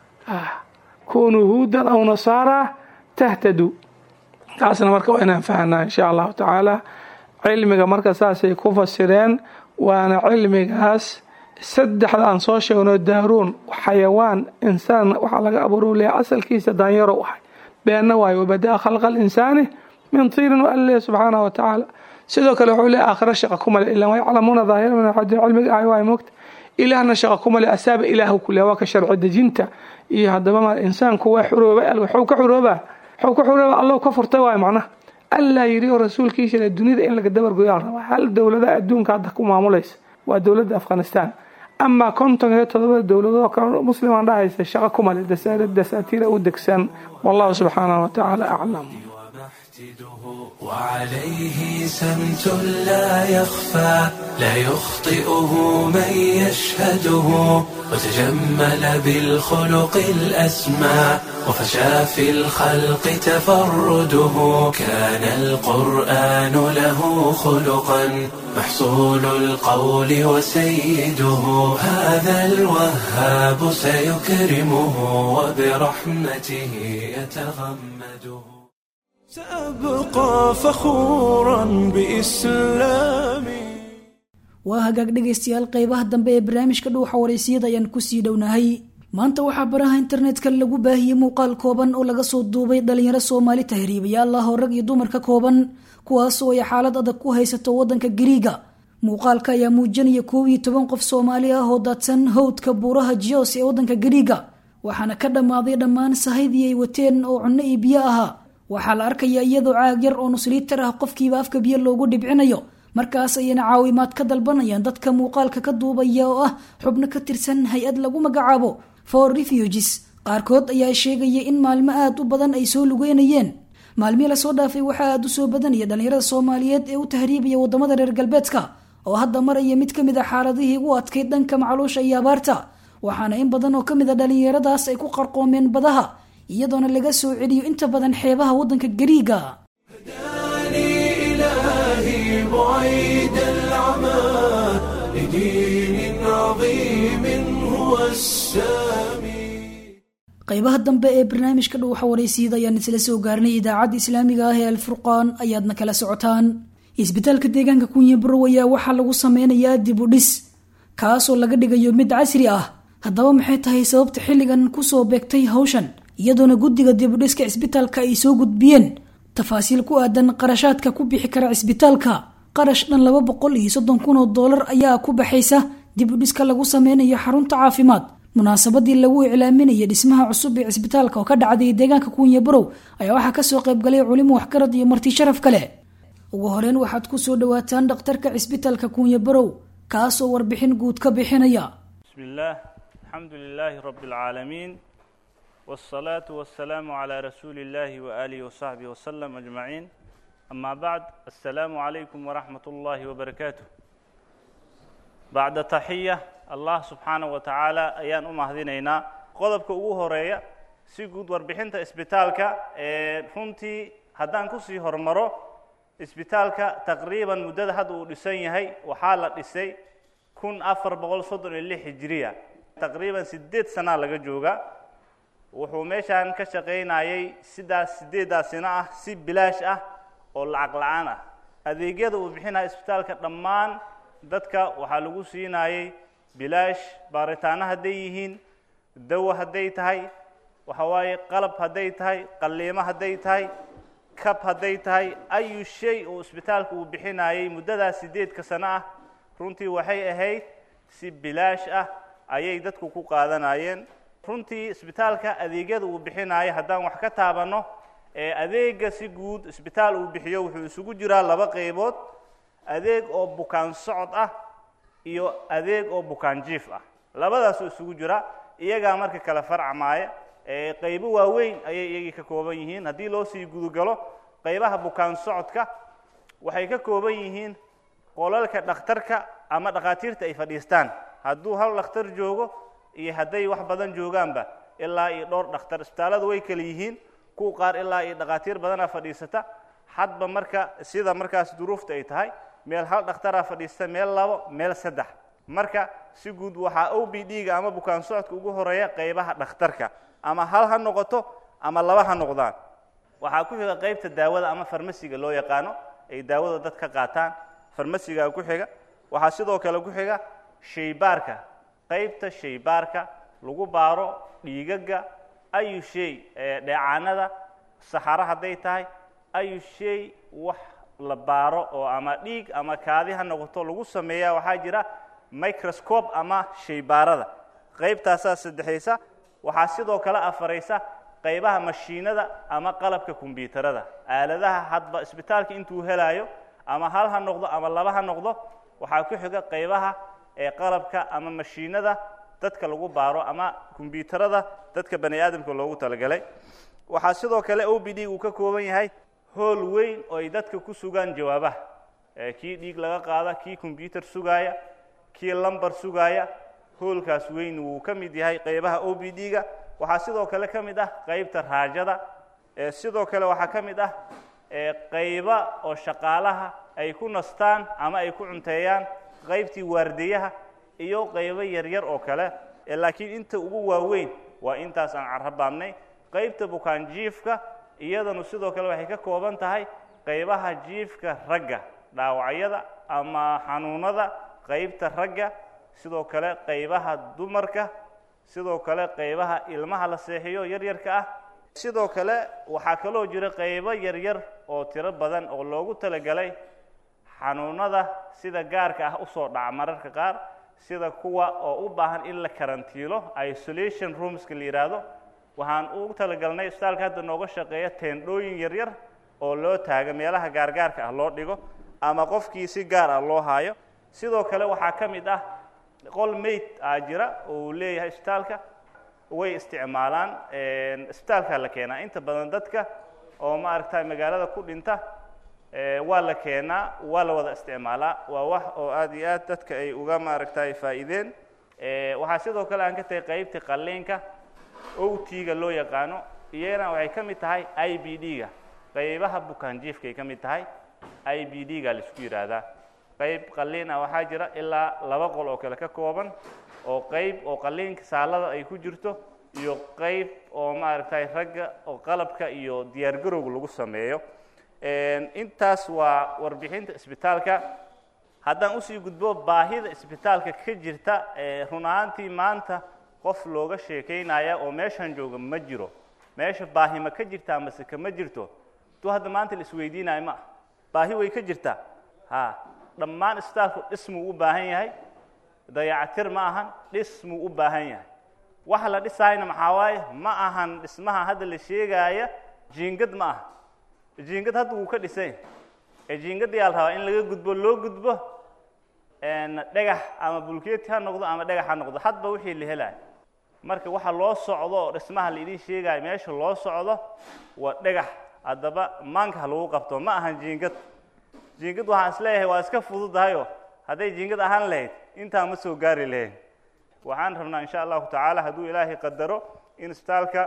kunuu huudan aw nasaara tahtaduu taasna marka waa inaan fahanaa insha allahu tacaala cilmiga marka saasay ku fasireen waana cilmigaas saddexda aan soo sheegno daaruun xayawaan insaan waxaa laga abuuro leeyahay asalkiisa daanyaro u ahay beenna waayo wabadaa khalqa alinsaani min tiirin wa alla subxaanahu watacaala sidoo kale wuxuu leeyahay aakhira shaqa ku male ilaa yaclamuuna daahira min alxadiid cilmiga ahay waay mogta ilaahna shaqa ku male asaaba ilaahu ku leeyahay waa ka sharci dejinta iyo haddaba ma insaanku waa xurooba waxuu ka xuroobaa waxuu ka xuroobaa allahu ka furtay waayo macnaha allaa yidhi oo rasuulkiisa dunida in laga dabargoyaa la rabaa hal dowlada adduunka hadda ku maamulaysa waa dowladda afghanistan amaa konton iyo todobada dowladoo kale muslimaan dhahaysa shaqo ku male dasaatiira u degsan wallahu subxaanahu watacaala aclam وعليه سمت لا يخفى لا يخطئه من يشهده وتجمل بالخلق الأسمى وفشى في الخلق تفرده كان القرآن له خلقا محصول القول وسيده هذا الوهاب سيكرمه وبرحمته يتغمده سأبقى فخورا بإسلامي waa hagaag dhegaystayaal qeybaha dambe ee barnaamijka dhuuxa waraysiyada ayaan kusii dhownahay maanta waxaa baraha internetka lagu baahiyey muuqaal kooban oo laga soo duubay dhalinyaro soomaali tahriibayaal ah oo rag iyo dumar ka kooban kuwaas oo ay xaalad adag ku haysato wadanka gariiga muuqaalka ayaa muujinaya koob iyo toban qof soomaali ah oo daadsan howdka buuraha jios ee wadanka gariiga waxaana ka dhammaaday dhammaan sahaydii ay wateen oo cunno iyo biyo ahaa waxaa la arkayaa iyadoo caag yar oo nusliitar ah qofkiiba afka biyo loogu dhibcinayo markaas ayayna caawimaad ka dalbanayaan dadka muuqaalka ka duubaya oo ah xubno ka tirsan hay-ad lagu magacaabo for refuges qaarkood ayaa sheegaya in maalmo aad u badan ay soo lugeynayeen maalmihii lasoo dhaafay waxaa aad u soo badanaya dhallinyarada soomaaliyeed ee u tahriibaya wadamada reer galbeedka oo hadda maraya mid ka mid a xaaladihii ugu adkayd dhanka macluusha iyo abaarta waxaana in badan oo kamid a dhallinyaradaas ay ku qarqoomeen badaha iyadoona laga soo celiyo inta badan xeebaha wadanka gariiga بعيد العمى لدين عظيم هو السامي qaybaha dambe ee barnaamijka dhuuxa waraysiida ayaan isla soo gaarnay idaacadda islaamiga ah ee alfurqaan ayaadna kala socotaan isbitaalka deegaanka kunye barow ayaa waxaa lagu sameynayaa dib u dhis kaasoo laga dhigayo mid casri ah haddaba maxay tahay sababta xilligan kusoo beegtay hawshan iyadoona guddiga dibudhiska cisbitaalka ay soo gudbiyeen tafaasiil ku aadan qarashaadka ku bixi kara cisbitaalka qarash dhan laba boqol iyo soddon kun oo doolar ayaa ku baxaysa dibudhiska lagu sameynayo xarunta caafimaad munaasabadii lagu iclaaminayay dhismaha cusub ee cisbitaalka oo ka dhacday deegaanka kuunya barow ayaa waxaa kasoo qaybgalay culimo waxgarad iyo marti sharaf kale ugu horeyn waxaad kusoo dhawaataan dhakhtarka cisbitaalka kuunya barow kaasoo warbixin guud ka bixinaya بسم الله الحمد لله رب العالمين والصلاة والسلام على رسول الله وآله وصحبه وسلم أجمعين أما بعد السلام عليكم ورحمة الله وبركاته بعد تحية الله سبحانه وتعالى أيان أم هذينينا قضبك أوه هرية سيقود وربحنت إسبتالك runtii haddaan kusii hormaro isbitaalka taqriiban muddada hadda uu dhisan yahay waxaa la dhisay kun afar boqol soddon iyo lix hijiriya taqriiban sideed sanaa laga jooga wuxuu meeshaan ka shaqaynayay sidaas sideeddaasina ah si bilaash ah oo lacag la-aan ah adeegyada uu bixinaya isbitaalka dhammaan dadka waxaa lagu siinayay bilaash baaritaano hadday yihiin dawo hadday tahay waxa waaye qalab hadday tahay qalliimo hadday tahay kab hadday tahay ayu shay oo isbitaalka uu bixinayay muddadaas sideedka sano ah runtii waxay ahayd si bilaash ah ayay dadku ku qaadanayeen runtii isbitaalka adeegyada uu bixinayo haddaan wax ka taabanno ee adeega si guud isbitaal uu bixiyo wuxuu isugu jiraa laba qaybood adeeg oo bukaan socod ah iyo adeeg oo bukaan jiif ah labadaasoo isugu jira iyagaa marka kale farcamaaya ee qaybo waaweyn ayay iyagii ka kooban yihiin haddii loo sii gudugalo qaybaha bukaan socodka waxay ka kooban yihiin qolalka dhakhtarka ama dhakhaatiirta ay fadhiistaan hadduu hal dhakhtar joogo iyo hadday wax badan joogaanba ilaa iyo dhowr dhakhtar isbitaalladu way kala yihiin kuwa qaar ilaa iyo dhakhaatiir badanaa fadhiisata hadba marka sida markaas duruufta ay tahay meel hal dhakhtaraa fadhiista meel labo meel saddex marka si guud waxaa o b d-ga ama bukaan socodka ugu horeeya qaybaha dhakhtarka ama hal ha noqoto ama laba ha noqdaan waxaa ku xiga qaybta daawada ama farmasiga loo yaqaano ay daawada dad ka qaataan farmasigaa ku xiga waxaa sidoo kale ku xiga shaybaarka qaybta shaybaarka lagu baaro dhiigaga ayu shay dheecaanada saxaro hadday tahay ayu shay wax la baaro oo ama dhiig ama kaadi ha noqoto lagu sameeyaa waxaa jira microscope ama shaybaarada qaybtaasaa saddexaysa waxaa sidoo kale afaraysa qaybaha mashiinada ama qalabka kombyuutarada aaladaha hadba isbitaalka intuu helaayo ama hal ha noqdo ama laba ha noqdo waxaa ku xiga qaybaha ee qalabka ama mashiinada dadka lagu baaro ama kombyuutarada dadka bani aadamka loogu talagalay waxaa sidoo kale o b d uu ka kooban yahay hool weyn oo ay dadka ku sugaan jawaabaha kii dhiig laga qaada kii kombyuutar sugaaya kii lambar sugaaya hoolkaas weyn wuu ka mid yahay qaybaha o b d-ga waxaa sidoo kale ka mid ah qaybta raajada sidoo kale waxaa ka mid ah qayba oo shaqaalaha ay ku nastaan ama ay ku cunteeyaan qaybtii waardiyaha iyo qaybo yaryar oo kale laakiin inta ugu waaweyn waa intaas aan carrabaabnay qaybta bukaan jiifka iyadanu sidoo kale waxay ka kooban tahay qaybaha jiifka ragga dhaawacyada ama xanuunada qaybta ragga sidoo kale qaybaha dumarka sidoo kale qaybaha ilmaha la seexiyo yaryarka ah sidoo kale waxaa kaloo jira qaybo yaryar oo tiro badan oo loogu talagalay xanuunada sida gaarka ah usoo dhaca mararka qaar sida kuwa oo u baahan in la karantiilo isolation roomska la yidhaahdo waxaan ugu talagalnay isbitaalka hadda nooga shaqeeya teendhooyin yaryar oo loo taaga meelaha gaargaarka ah loo dhigo ama qofkii si gaar ah loo haayo sidoo kale waxaa ka mid ah qol mayd aa jira oo uu leeyahay isbitaalka way isticmaalaan isbitaalkaa la keenaa inta badan dadka oo ma aragtay magaalada ku dhinta waa la keenaa waa la wada isticmaalaa waa wax oo aad iyo aad dadka ay uga maaragtay faa'iideen waxaa sidoo kale aan ka tagay qaybta qalliinka owtiga loo yaqaano iyana waxay ka mid tahay i b d-ga qaybaha bukaan jiifkaay ka mid tahay i b d-ga laisku yidhaahdaa qayb qalliin ah waxaa jira ilaa laba qol oo kale ka kooban oo qayb oo qalliinka saalada ay ku jirto iyo qayb oo maaragtay ragga oo qalabka iyo diyaargarowga lagu sameeyo intaas waa warbixinta isbitaalka haddaan usii gudbo baahida isbitaalka ka jirta run ahaantii maanta qof looga sheekaynaya oo meeshan jooga ma jiro meesha baahi ma ka jirtaa mase kama jirto tu hadda maanta la isweydiinayo ma ah baahi way ka jirtaa ha dhammaan isbitaalku dhismuu u baahan yahay dayacatir ma ahan dhismuu u baahan yahay waxa la dhisaayna maxaa waaye ma ahan dhismaha hadda la sheegaaya jiingad ma aha jiingad hadda wuu ka dhisay ee jiingadda yaa la rabaa in laga gudbo loo gudbo dhagax ama bulkeeti ha noqdo ama dhagax ha noqdo hadba wixii la helayo marka waxa loo socdo oo dhismaha la idin sheegayo meesha loo socdo waa dhagax haddaba maanka ha lagu qabto ma ahan jiingad jiingad waxaan isleeyahay waa iska fududahayo hadday jiingad ahaan lahayd intaa ma soo gaari lahayn waxaan rabnaa insha allahu tacaala hadduu ilaahay qadaro in isbitaalka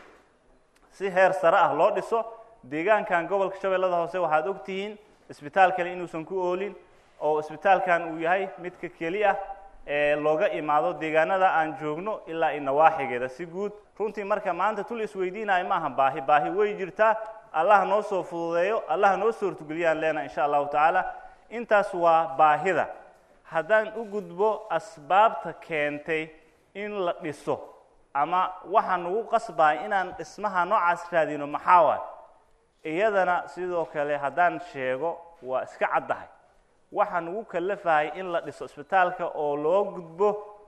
si heer sare ah loo dhiso deegaankan gobolka shabeellada hoose waxaad og tihiin isbitaal kale inuusan ku oolin oo isbitaalkan uu yahay midka keli ah ee looga imaado deegaanada aan joogno ilaa i nawaaxigeeda si guud runtii marka maanta tul isweydiinayo ma aha baahi baahi way jirtaa allaha noo soo fududeeyo allaha noo soo hortugeliyaan leenaha insha allahu tacaala intaas waa baahida haddaan u gudbo asbaabta keentay in la dhiso ama waxa nagu qasbaya inaan dhismaha noocaas raadino maxaa waay iyadana sidoo kale haddaan sheego waa iska caddahay waxaa nagu kalafahay in la dhiso isbitaalka oo loo gudbo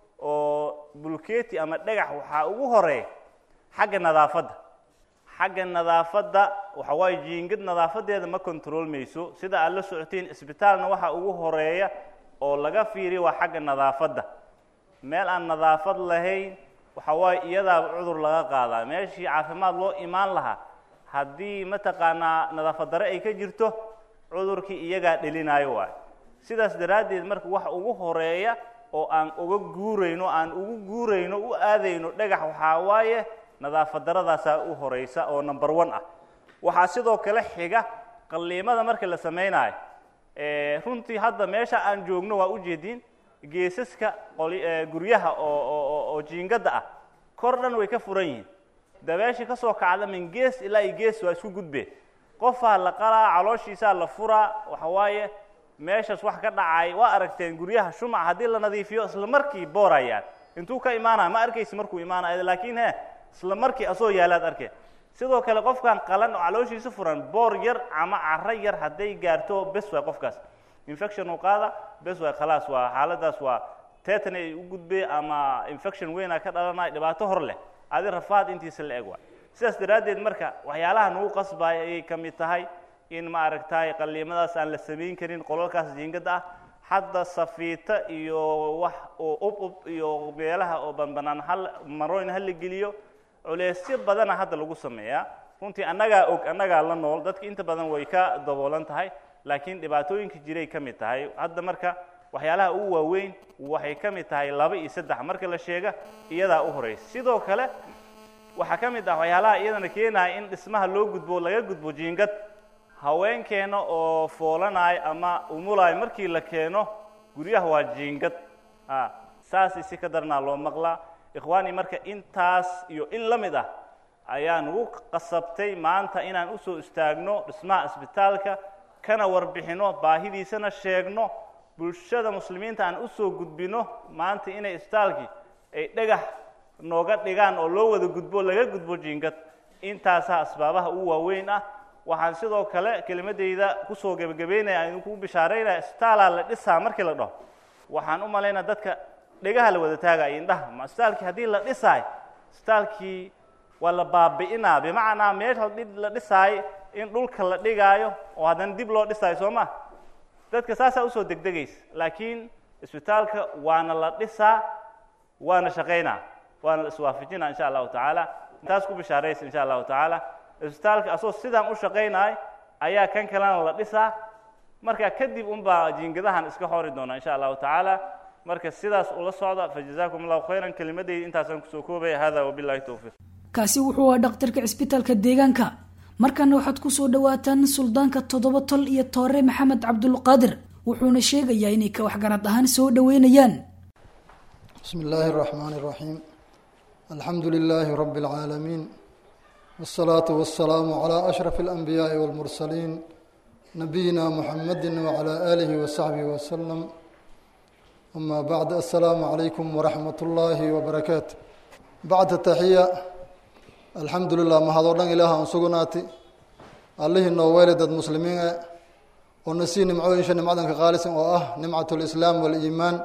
oo bulketi ama dhagax waxaa ugu horeeya xagga nadaafadda xagga nadaafadda waxa waaye jiingad nadaafadeeda ma controlmayso sida aad la socotiin isbitaalna waxa ugu horeeya oo laga fiiriya waa xagga nadaafadda meel aan nadaafad lahayn waxa waaye iyadaaba cudur laga qaadaa meeshii caafimaad loo imaan lahaa haddii mataqaanaa nadaafad dare ay ka jirto cudurkii iyagaa dhelinayo waay sidaas daraaddeed marka waxa ugu horeeya oo aan uga guurayno aan ugu guurayno u aadayno dhagax waxaa waaye nadaafad daradaasaa u horeysa oo number one ah waxaa sidoo kale xiga qalliimada marka la samaynayo runtii hadda meesha aan joogno waa ujeediin geesaska guryaha oo oo jiingadda ah kor dhan way ka furan yihiin dabeeshii ka soo kacda min gees ilaa iyo gees waa isku gudbeen qofaa la qalaa calooshiisaa la furaa waxa waaye meeshaas wax ka dhacay waa aragteen guryaha shumac haddii la nadiifiyo isla markii boorayaan intuu ka imaanaya ma arkaysi markuu imaanaya laakiin he isla markii asoo yaalaad arkeen sidoo kale qofkan qalan oo calooshiisa furan boor yar ama caro yar hadday gaarto bes waay qofkaas infection uu qaada bes waay khalaas waa xaaladaas waa tetan ay u gudbeen ama infection weyna ka dhalanaya dhibaato hor leh adi rafaad intiisa la eg waay sidaas daraaddeed marka waxyaalaha nagu qasbaya ayay ka mid tahay in ma aragtay qalliimadaas aan la samayn karin qolalkaas jiingada ah hadda safiita iyo wax oo ub ub iyo meelaha oo banbanaan hal marooyn ha la geliyo culeysyo badana hadda lagu sameeyaa runtii annagaa og annagaa la nool dadka inta badan way ka daboolan tahay laakiin dhibaatooyinka jiray ka mid tahay hadda marka waxyaalaha ugu waaweyn waxay ka mid tahay laba iyo saddex marka la sheega iyadaa u horeysa sidoo kale waxaa ka mid ah waxyaalaha iyadana keenaya in dhismaha loo gudbo laga gudbo jiingad haweenkeena oo foolanayo ama umulayo markii la keeno guryaha waa jiingad a saasay si ka darnaa loo maqlaa ikhwaani marka intaas iyo in la mid ah ayaa nagu qasabtay maanta inaan usoo istaagno dhismaha isbitaalka kana warbixino baahidiisana sheegno bulshada muslimiinta aan usoo gudbino maanta inay isbitaalkii ay dhagax nooga dhigaan oo loo wada gudbo laga gudbo jiingad intaasaa asbaabaha ugu waaweyn ah waxaan sidoo kale kelimadeyda kusoo gebagabeynaya aan idinku bishaaraynaya isbitaalaa la dhisaa markii la dhaho waxaan u malaynaa dadka dhegaha la wada taagaya indhaha ma isbitaalkii haddii la dhisaayo isbitaalkii waa la baabi'inaa bimacnaa meesha la dhisaayo in dhulka la dhigaayo oo haddana dib loo dhisaayo soo ma dadka saasaa usoo degdegaysa laakiin isbitaalka waana la dhisaa waana shaqaynaa waana la iswaafajinaa insha allahu tacaala intaas ku bishaaraysa insha allahu tacaala isbitaalka asoo sidaan u shaqaynayo ayaa kan kalena la dhisaa marka kadib unbaa jiingadahan iska hori doona insha allahu tacaala marka sidaas ula socda fajazakum allahu khayran kelimadeyda intaasaan kusoo koobaya hada wabillahi towfiiq kaasi wuxuu ahaa dhakhtarka cisbitaalka deegaanka markana waxaad kusoo dhawaataan suldaanka toddoba tol iyo toore maxamed cabdulqaadir wuxuuna sheegayaa inay ka waxgarad ahaan soo dhoweynayaan بسم الله الرحمن الرحيم الحمد لله رب العالمين والصلاة والسلام على أشرف الأنبياء والمرسلين نبينا محمد وعلى آله وصحبه وسلم أما بعد السلام عليكم ورحمة الله وبركاته بعد التحية alxamdu lilah mahadoo dhan ilaah aan sugnaati allihii noo weeli dad muslimiin e oo na sii nimcooyinsha nimcadanka qaalisan oo ah nimcat lislaam waliimaan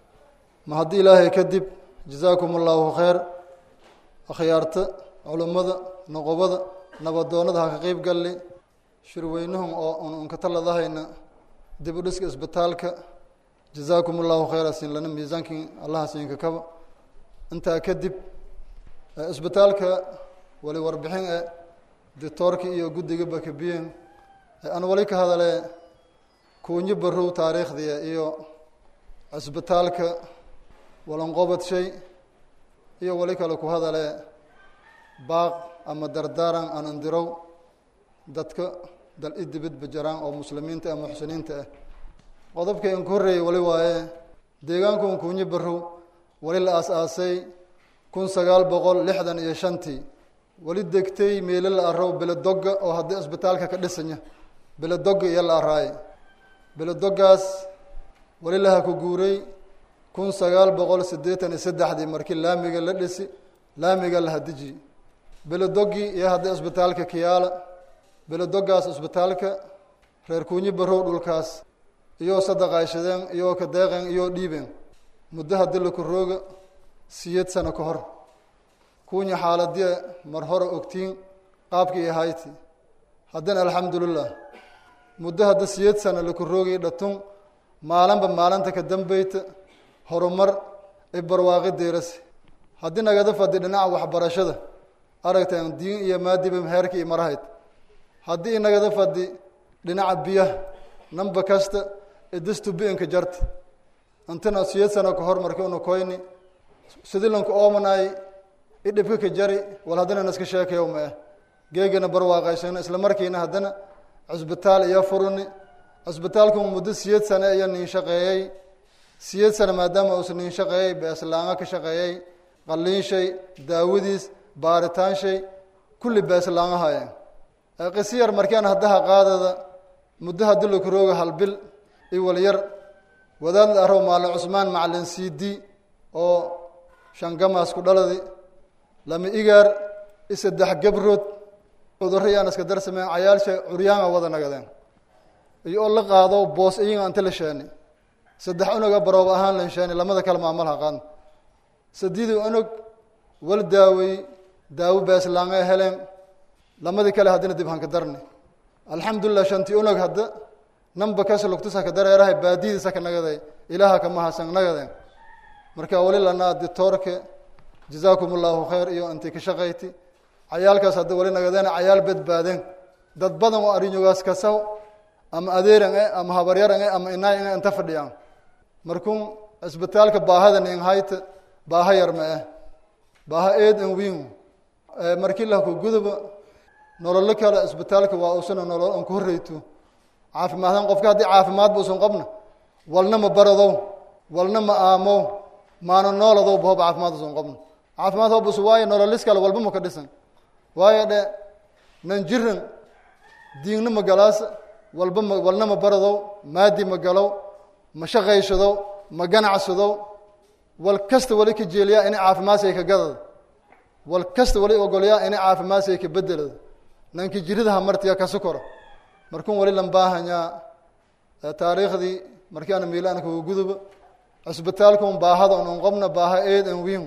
ma haddii ilaahay kadib jazaakum allahu khayr akhyaarta culummada noqobada nabadoonada ha ka qeyb galli shirweynahum oo un unkatalladahayna dib u dhiska isbitaalka jazaakum allahu khayra siin lana miisaankii allaha siinka kaba intaa kadib isbitaalka wali warbixin e dictoorkii iyo guddiga bakabiyen aan wali ka hadale kuunyo barow taariikhdiia iyo cisbitaalka walanqobad shay iyo wali kale ku hadale baaq ama dardaaran aan indirow dadka dal i dibadba jaraan oo muslimiinta ah muxsiniinta ah qodobkii aan ku horreeyey wali waaye deegaankuun kuunyo barow wali la aas-aasay kun sagaal boqol lixdan iyo shantii wali degtay meelo la arow beledogga oo haddii isbitaalka ka dhisanya beledogga iyo la araaye beledoggaas wali laha ku guuray kun sagaal boqol siddeetan iyo saddexdii markii laamiga la dhisi laamiga la hadiji beledoggii iyo haddii isbitaalka kiyaala beledoggaas isbitaalka reer kuunyo barow dhulkaas iyoo sadaqayshadeen iyoo ka deeqeen iyoo dhiibeen muddo haddii laku rooga siyeed sano ka hor kuunya xaaladie mar hore ogtiin qaabkii ahayti haddana alxamdulilah muddo hadda siyeed sano laku roogay dhatun maalinba maalinta ka dambeyta horumar i barwaaqi deerase haddii nagada fadhi dhinaca waxbarashada aragteen diin iyo maadiba heerkii i marahayd haddii inagada fadhi dhinaca biyaha namba kasta idistu bi-inka jarta intina siyeed sano ka hor markii una koyni sidilanka oomanay i dhibka ka jari wal haddana naska sheekayow ma ah geegana barwaaqaysano isla markiina haddana cisbitaal iyo furuni cisbitaalku muddo siyeed sane iyo nin shaqeeyey siyeed sane maadaama uusa nin shaqeeyey beeslaanga ka shaqeeyey qaliin shay daawadiis baaritaan shay kulli beeslaanga hayeen qisiyar markaan haddaha qaadada muddo haddii laku rooga halbil i walyar wadaad la arow maalin cusmaan macalin c d oo shangamaas ku dhaladi lama igaar i saddex gabrood cudurro iyaan iska darsameen cayaalsha curyaanga wada nagadeen iyo oo la qaado boos iyaga anta la sheeni saddex unoga baroob ahaan lan sheeni lamada kale maamalha qaadna sadidii unog wal daawey daawo beeslaanga heleen lamadii kale haddina dib hanka darni alxamdulilah shantii unog hadda namba kas lugtusa ka dareerahay baadiyadiisa ka nagaday ilaaha ka mahadsan nagadeen marka wali lanaa ditoorke jazaakum allahu khayr iyo intii ka shaqayti cayaalkaas hadda wali nagadeen cayaal badbaadeen dad badan oo arinyogaas kasaw ama adeeran e ama habaryaran e ama inaay e inta fadhiyaan markun cisbitaalka baahada nin hayta baaha yar ma ah baaha eed an wiin markii lahku guduba nololo kale cisbitaalka waa usana nolol an ku horreyto caafimaadaan qofka haddii caafimaad ba usan qabna walna ma baradow walna ma aamow maana nooladow ba hob caafimaad usan qabna caafimaad hobus waayo nololis kale walba ma ka dhisan waayo dhe nan jiran diinna ma galaasa walba ma walna ma baradow maadi ma galow ma shaqaysadow ma ganacsadow wal kasta wali ka jeeliyaa inay caafimaadsiay ka gadada wal kasta wali ogolyaa inay caafimaadsiay ka bedelada nanki jiridaha martiya kasu koro markun wali lan baahanyaa taariikhdii markii ana miilaana kuga guduba cisbitaalkun baahada un qobna baaha eed an wiin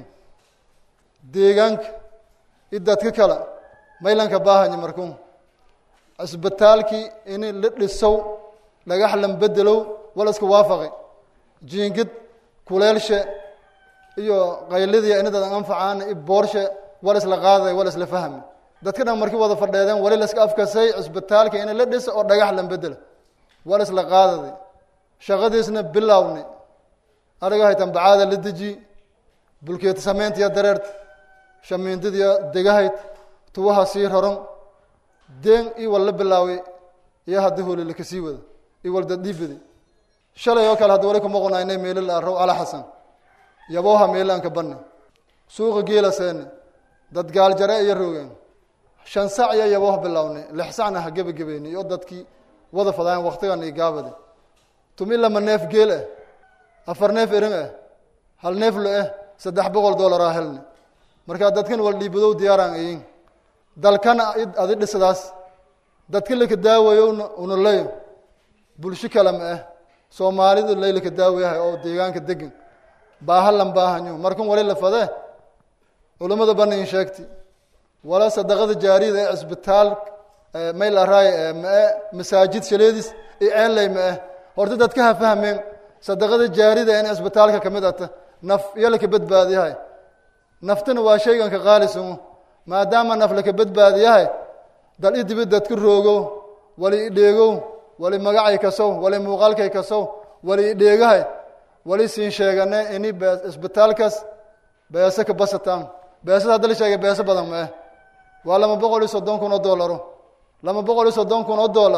deegaanka i dadka kale maylanka baahanya markun cisbitaalkii ini la dhisow dhagax lan bedelow wala iska waafaqi jiingid kuleelshe iyo qaylidiya inadadan anfacaana i boorshe wala isla qaaday wala isla fahmi dadka dhan markii wada fadheedeen wali laska afkasay cisbitaalka in la dhisa oo dhagax lan bedela wala isla qaadadi shaqadiisna bilowni ariga haytan bacaada la deji bulkeeta samayntiya dareerta shamiindadiya degahayd tuwaha sii raron deen i wal la bilaaway iyo haddii holi lakasii wada i wal dadhiibadi shalay oo kale haddi wali kuma qonaynay meelo la arow ala xasan yabooha meelaanka banni suuqa geela seeni dad gaaljare iyo roogeen shan sac iyo yabooh bilownay lix sacna ha gebagebayni iyo dadkii wada fadaayan waktigan iyo gaabadi tumi lama neef geel ah afar neef erin ah hal neef lo ah saddex boqol dollaraa helni markaa dadkan wal dhiibadow diyaaraan ayin dalkana adi dhisadaas dadka laka daawayowna una leyo bulsho kale ma ah soomaalidu laylaka daawayahay oo deegaanka degan baahalan baahanyo markan wali la fadee culimmada banin sheegti wala sadaqada jaariyada ee cisbitaal mayl araay mae masaajid shaleedis iyo ceenley ma ah horta dadka ha fahmeen sadaqada jaarida in cisbitaalka kamid ata naf iyo laka badbaadiyahay naftana waa shayganka qaalisamo maadaama naf laka badbaadiyahay dal i dibid dadka roogow wali idheegow wali magacay kasow wali muuqaalkay kasow wali idheegahay wali siin sheegane ini cisbitaalkaas beese ka basataan beesada hadda la sheegay beese badan ma ah waa lama boqol iyo soddon kun oo doolaro lama boqol iyo soddon kun oo dollar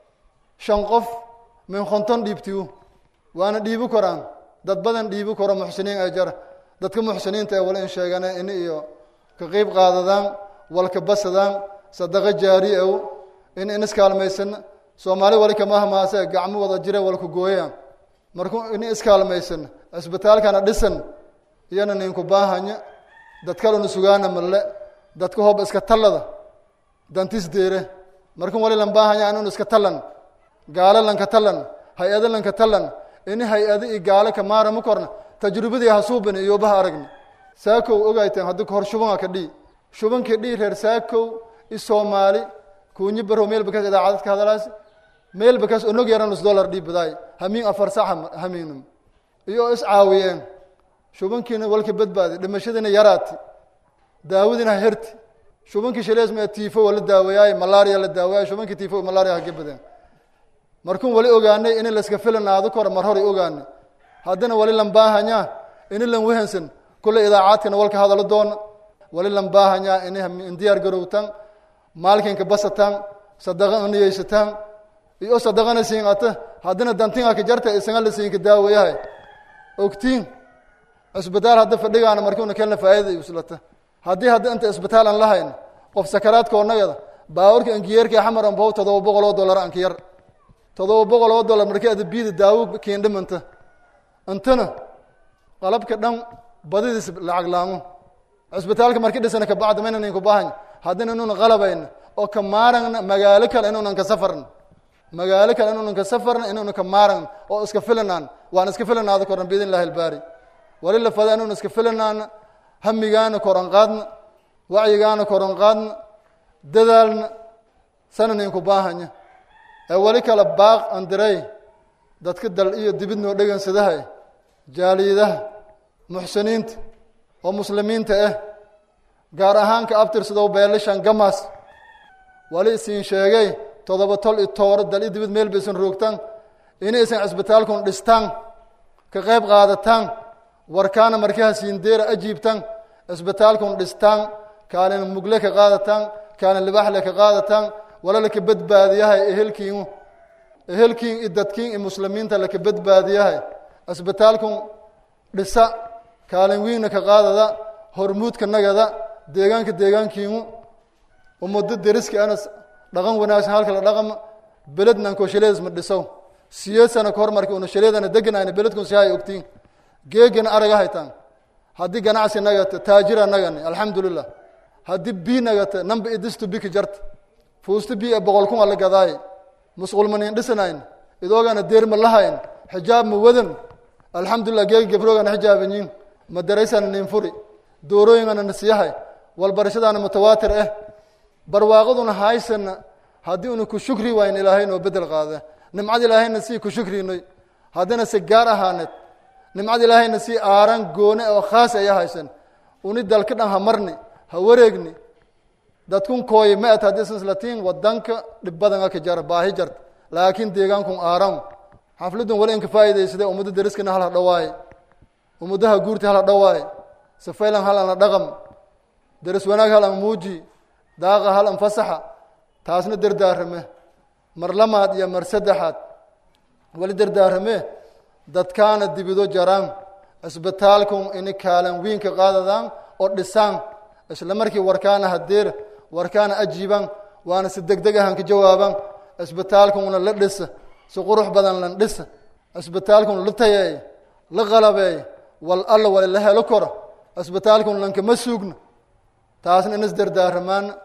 shan qof min konton dhiibtiyu waana dhiibi koraan dad badan dhiibi karo muxsiniin ay jara dadka muxsiniinta ee wala in sheegane ini iyo ka qeyb qaadadaan walka basadaan sadaqo jaari ow in in iskaalmaysana soomaali wali kama hamaase gacmo wada jire walka gooyaan marku ini iskaalmaysana cisbitaalkana dhisan iyana ninku baahanya dad kalena sugaana malle dadka hooba iska tallada dantis deere markan wali lan baahanya inun iska tallan gaalo lanka tallan hay-ado lanka tallan ini hay-ado iyo gaalo ka maarama korna tajrubadii hasuubani iyobaha aragni saakow ogayteen haddi kahor shubanka ka dhii shubankii dhii reer saakow i soomaali kuunyi barow meel bakaas idaacadad ka hadalaas meel bakaas onog yaran nus dollar dhii badaay hamiin afar sax hamiinum iyo is caawiyeen shubankiina walka badbaadi dhimashadiina yaraati daawadiina ha herti shubankii shalees ma tifo waa la daawayaay malaria la daawayaay shubankii tifo malaria hage badeen markun wali ogaanay ini laska filanaado kora mar horay ogaanay haddana wali lan baahanyaa ini lan wehansan kule idaacaadkana walka hadalo doona wali lan baahanyaa ini indiyaar garowtan maalkinka basataan sadaqa niyeysataan iyo sadaqana siinata haddana dantinga ka jarta isanga la siinka daawayahay ogtiin cisbitaal hadda fadhigaana markiuna kelna faa'iida islata haddii hadda inta isbitaal aan lahayn qof sakaraadka onagada baawarka ankiyeerka xamar anbow todoba boqol oo dollar anka yar todoba boqol oo dollar markii ada biida daawo keendhimanta intana qalabka dhan badidiis lacag laamo cisbitaalka marki dhisana kabacda mayna ninku baahanya haddina inuuna qalabayna oo ka maaragna magaalo kale inuunan ka safarna magaalo kale inuunan ka safarna inuuna ka maaragna oo iska filanaan waan iska filanaada koran biidn illahi albaari wali la fada inuuna iska filanaana hamigaana koran qaadna wacyigaana koran qaadna dadaalna sana ninku baahanya ee wali kale baaq andirey dadka dal iyo dibid noo dhegansadahay jaaliyadaha muxsiniinta oo muslimiinta ah gaar ahaan ka abtirsadow beelashan gamas wali isiin sheegay todoba tol i tooro dal i dibid meel baysan roogtaan inaysan cisbitaalkun dhistaan ka qayb qaadataan warkaana markaha siindeera ajiibtaan cisbitaalkun dhistaan kaalin mugle ka qaadataan kaalin libaxle ka qaadataan wala laka badbaadiyahay ehelkiinu ehelkiin i dadkiin i muslimiinta laka badbaadiyahay cisbitaalkun dhisa kaalin wiinna ka qaadada hormuudka nagada deegaanka deegaankiinu umado deriska anas dhaqan wanaagsan halka la dhaqama belednan ko shaleedis ma dhisow siyeed sana ka hor marki una shaleedana deganayna beledkun si hay ogtiin geegana araga haytaan haddii ganacsi nagata taajira nagani alxamdulilah haddii bi nagata namba idistu biki jarta fuusta bi e boqol kun ala gadaay musqulmanin dhisanayn idoogana deerma lahayn xijaab ma wadan alxamdulilah geegi gabrogana xijaabanyin madaraysana nin furi doorooyingana nasiyahay walbarashadaana mutawaatir ah barwaaqaduna haysana haddii una ku shukri wayn ilaahay noo bedel qaada nimcad ilaahayna sii ku shukrinay haddana si gaar ahaaneed nimcad ilaahayna sii aaran goone oo khaas aya haysan uni dalka dhan ha marni ha wareegni dadkun kooye ma at haddii islatiin wadanka dhib badanga ka jara baahi jarta laakiin deegaankun aaran xafladun wali inka faa'idaysade ummadda deriskana hal ha dhawaaye ummadaha guurta hal ha dhawaaye safaylan hal ana dhaqam deris wanaag hal an muuji daaqa hal an fasaxa taasna derdaarame mar lamaad iyo mar saddexaad wali derdaarame dadkaana dibido jaraan cisbitaalkun ini kaalan wiinka qaadadaan oo dhisaan isla markii warkaana hadeer warkaana ajiibaan waana si deg deg ahan ka jawaabaan cisbitaalkuna la dhisa si qurux badan lan dhisa cisbitaalkun la tayeey la qalabeey wal alla wali la helo koro cisbitaalkun lankama suugno taasna inas derdaaramaan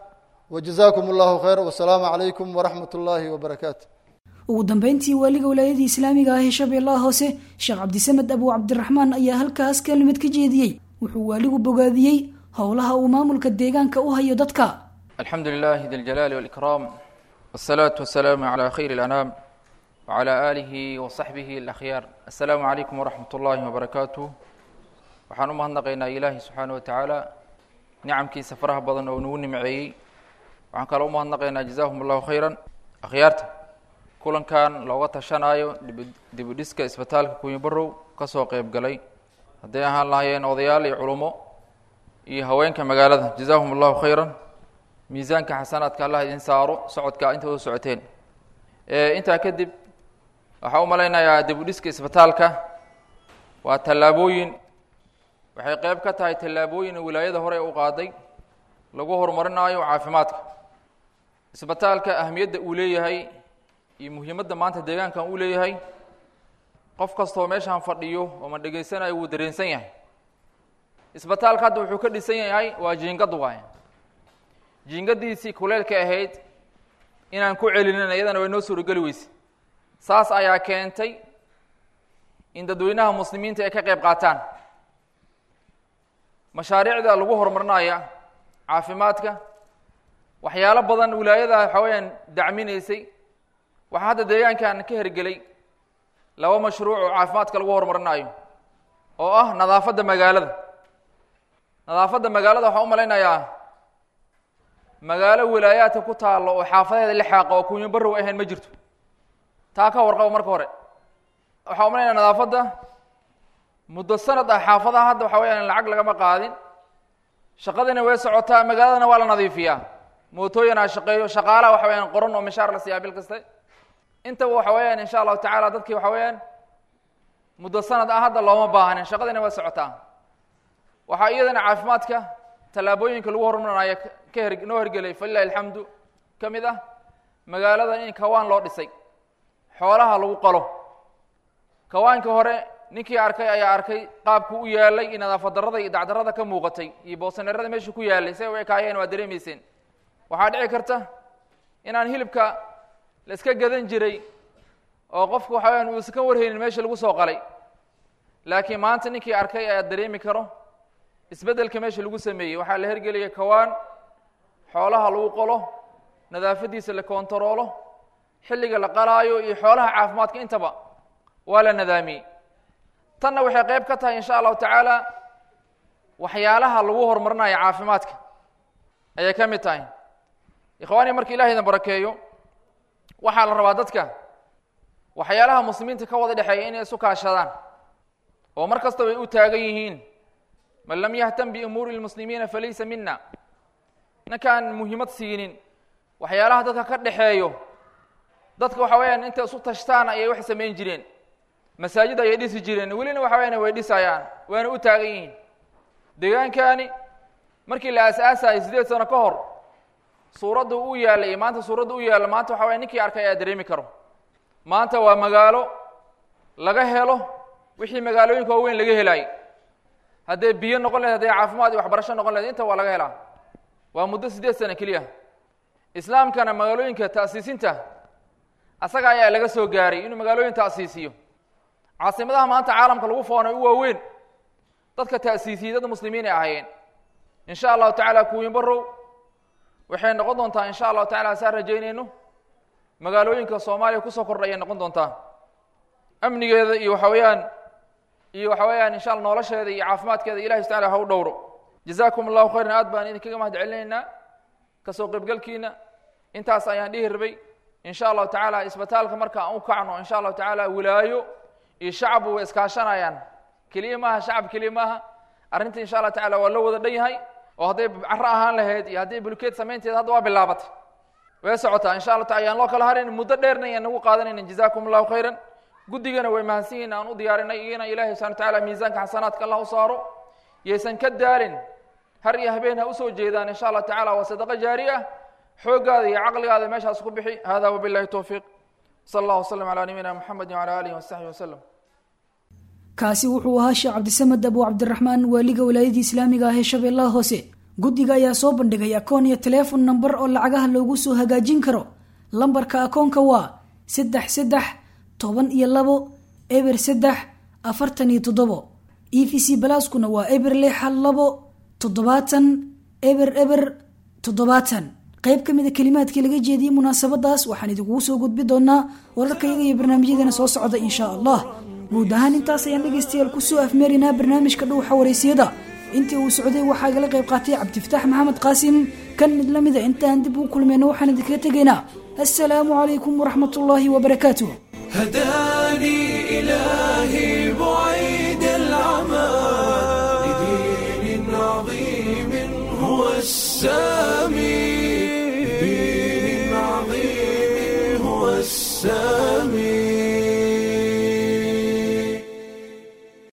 wajazaakum allahu khayr wasalaamu calaykum waraxmat ullaahi wabarakaatu ugu dambeyntii waaliga wilaayadii islaamiga ah ee shabeellaha hoose sheekh cabdisamed abu cabdiraxmaan ayaa halkaas kelmad ka jeediyey wuxuu waaligu bogaadiyey howlaha uu maamulka deegaanka u hayo dadka الحمد لله ذي الجلال والإكرام والصلاة والسلام على خير الأنام وعلى آله وصحبه الأخيار السلام عليكم ورحمة الله وبركاته waxaan u mahadnaqaynaa ilaahi subxaana wa tacaala nicamkiisa faraha badan oo nagu nimceeyey waxaan kaloo u mahadnaqaynaa jazaahum allahu khayran akhyaarta kulankan looga tashanaayo dib u dhiska isbitaalka kunyibarow ka soo qeyb galay hadday ahaan lahaayeen odayaal iyo culummo iyo haweenka magaalada jazaahum allahu khayran miisaanka xasanaadka allah idin saaro socodka inta u socoteen intaa kadib waxaa u malaynayaa dib u dhiska isbitaalka waa tallaabooyin waxay qeyb ka tahay tallaabooyin wilaayada hore u qaaday lagu horumarinaayo caafimaadka isbitaalka ahamiyadda uu leeyahay iyo muhiimadda maanta deegaankan uu leeyahay qof kastoo meeshaan fadhiyo oo ma dhegaysanayo wuu dareensan yahay isbitaalka hadda wuxuu ka dhisan yahay waa jiingad waay jiingadiisii kuleelka ahayd inaan ku celinin iyadana way noo suurogeli weyse saas ayaa keentay in dadweynaha muslimiinta ay ka qeyb qaataan mashaariicda lagu horumarinaya caafimaadka waxyaalo badan wilaayada waxaa weyaan dacminaysay waxaa hadda deegaankan ka hergelay laba mashruuc oo caafimaadka lagu horumarinayo oo ah nadaafadda magaalada nadaafadda magaalada waxaa u malaynayaa magaalo wilaayaadka ku taalo oo xaafadeeda lixaaqa oo kunyo barow ahayn ma jirto taa ka warqabo marka hore waxaa u malaynaya nadaafadda muddo sanad ah xaafadaha hadda waxa weyaan lacag lagama qaadin shaqadina way socotaa magaaladana waa la nadiifiyaa mootooyinaa shaqeeyo shaqaalaha waxa weyaan qoran oo mishaar la siiyaa bil kaste intaba waxa weeyaan insha allahu tacaala dadkii waxa weeyaan muddo sanad ah hadda looma baahanin shaqadina way socotaa waxaa iyadana caafimaadka tallaabooyinka lagu horumarinayo ka her noo hergelay falilahi alxamdu ka mid ah magaalada in kawaan loo dhisay xoolaha lagu qalo kawaanka hore ninkii arkay ayaa arkay qaabku u yaalay in nadaafad darrada iyo dacdarrada ka muuqatay iyo boosaneerada meesha ku yaalay say u ekaayeen waa dareemayseen waxaa dhici karta inaan hilibka la iska gadan jiray oo qofku waxa weyaan uusan ka warhaynin meesha lagu soo qalay laakiin maanta ninkii arkay ayaa dareemi karo isbeddelka meesha lagu sameeyey waxaa la hergelaya kawaan xoolaha lagu qolo nadaafadiisa la kontaroolo xilliga la qalaayo iyo xoolaha caafimaadka intaba waa la nadaamiyey tanna waxay qeyb ka tahay insha allahu tacaala waxyaalaha lagu horumarinayo caafimaadka ayay ka mid tahay ikhwaanii marka ilahay idin barakeeyo waxaa la rabaa dadka waxyaalaha muslimiinta ka wada dhexeeya inay isu kaashadaan oo mar kasta way u taagan yihiin man lam yahtam biumuuri lmuslimiina falaysa mina ninkaan muhiimad siinin waxyaalaha dadka ka dhexeeyo dadka waxa weyaan intay isu tashtaan ayay wax samayn jireen masaajid ayay dhisi jireen welina waxa weyaan way dhisayaan waana u taagan yihiin deegaankani markii la aas-aasayay sideed sano ka hor suuradda u yaalla iyo maanta suuradda u yaalla maanta waxa waya ninkii arkay ayaa dareemi karo maanta waa magaalo laga helo wixii magaalooyinka waaweyn laga helaayay hadday biyo noqon lahed hadday caafimaad iyo waxbarasho noqon lahed inta waa laga helaa waa muddo siddeed sano keliya islaamkana magaalooyinka ta'siisinta asaga ayaa laga soo gaaray inuu magaalooyin ta'siisiyo caasimadaha maanta caalamka lagu foonay u waaweyn dadka ta'siisiyey dad muslimiin ay ahaayeen in sha allahu tacaala kuwiin barow waxay noqon doontaa in sha allahu tacala saan rajaynayno magaalooyinka soomaaliya kusoo kordha ayay noqon doontaa amnigeeda iyo waxa weeyaan iyo waxa weeyaan insha alla nolosheeda iyo caafimaadkeeda ilahi subta ala ha u dhowro jazaakum allahu khayran aad baan idinkaga mahad celinaynaa kasoo qaybgalkiina intaas ayaan dhihi rabay in sha allahu tacaala isbitaalka marka aan u kacno in sha allahu tacaala wilaayo iyo shacbu way iskaashanayaan keliya maaha shacab keliya maaha arrinta insha allah tacala waa loo wada dhan yahay oo hadday caro ahaan lahayd iyo hadday bulkeed samaynteed hadda waa bilaabatay way socotaa insha allah taala yaan loo kala harin muddo dheerna ayaan nagu qaadanayna jazakum allahu khayran guddigana way mahadsan yihin aan u diyaarinay iyana ilahi subxana watacaala miisaanka xasanaadka allah u saaro yaysan ka daalin har iyo habeen ha usoo jeedaan insha allah tacala waa sadaqo jaari ah xooggaada iyo caqligaada meeshaas ku bixi hada wabillahi towfiiq sala allah wasalam calaa nabiyina muxamedi wacala alihi wasaxbi wasalam kaasi wuxuu ahaa sheekh cabdisamed abu cabdiraxmaan waaliga wilaayadii islaamiga ah ee shabeellaha hoose guddiga ayaa soo bandhigay akoon iyo teleefon namber oo lacagaha loogu soo hagaajin karo lambarka akoonka waa saddex saddex toban iyo labo eber saddex afartan iyo toddobo e v c balaaskuna waa eber lix hal labo toddobaatan eber eber toddobaatan qayb ka mida kelimaadkii laga jeediyey munaasabadaas waxaan idinkugu soo gudbi doonaa wararkayaga iyo barnaamijyadeena soo socda insha allah guud ahaan intaas ayaan dhegaystayaal kusoo afmeerinaa barnaamijka dhuuxa waraysiyada intii uu socday waxaa igala qayb qaatay cabdifataax maxamed qaasim kan mid la mida intaan dib u kulmayno waxaan idinkaga tegaynaa assalaamu calaykum waraxmat ullaahi wabarakaatuh هداني إلهي بعيد العمى لدين عظيم هو السامي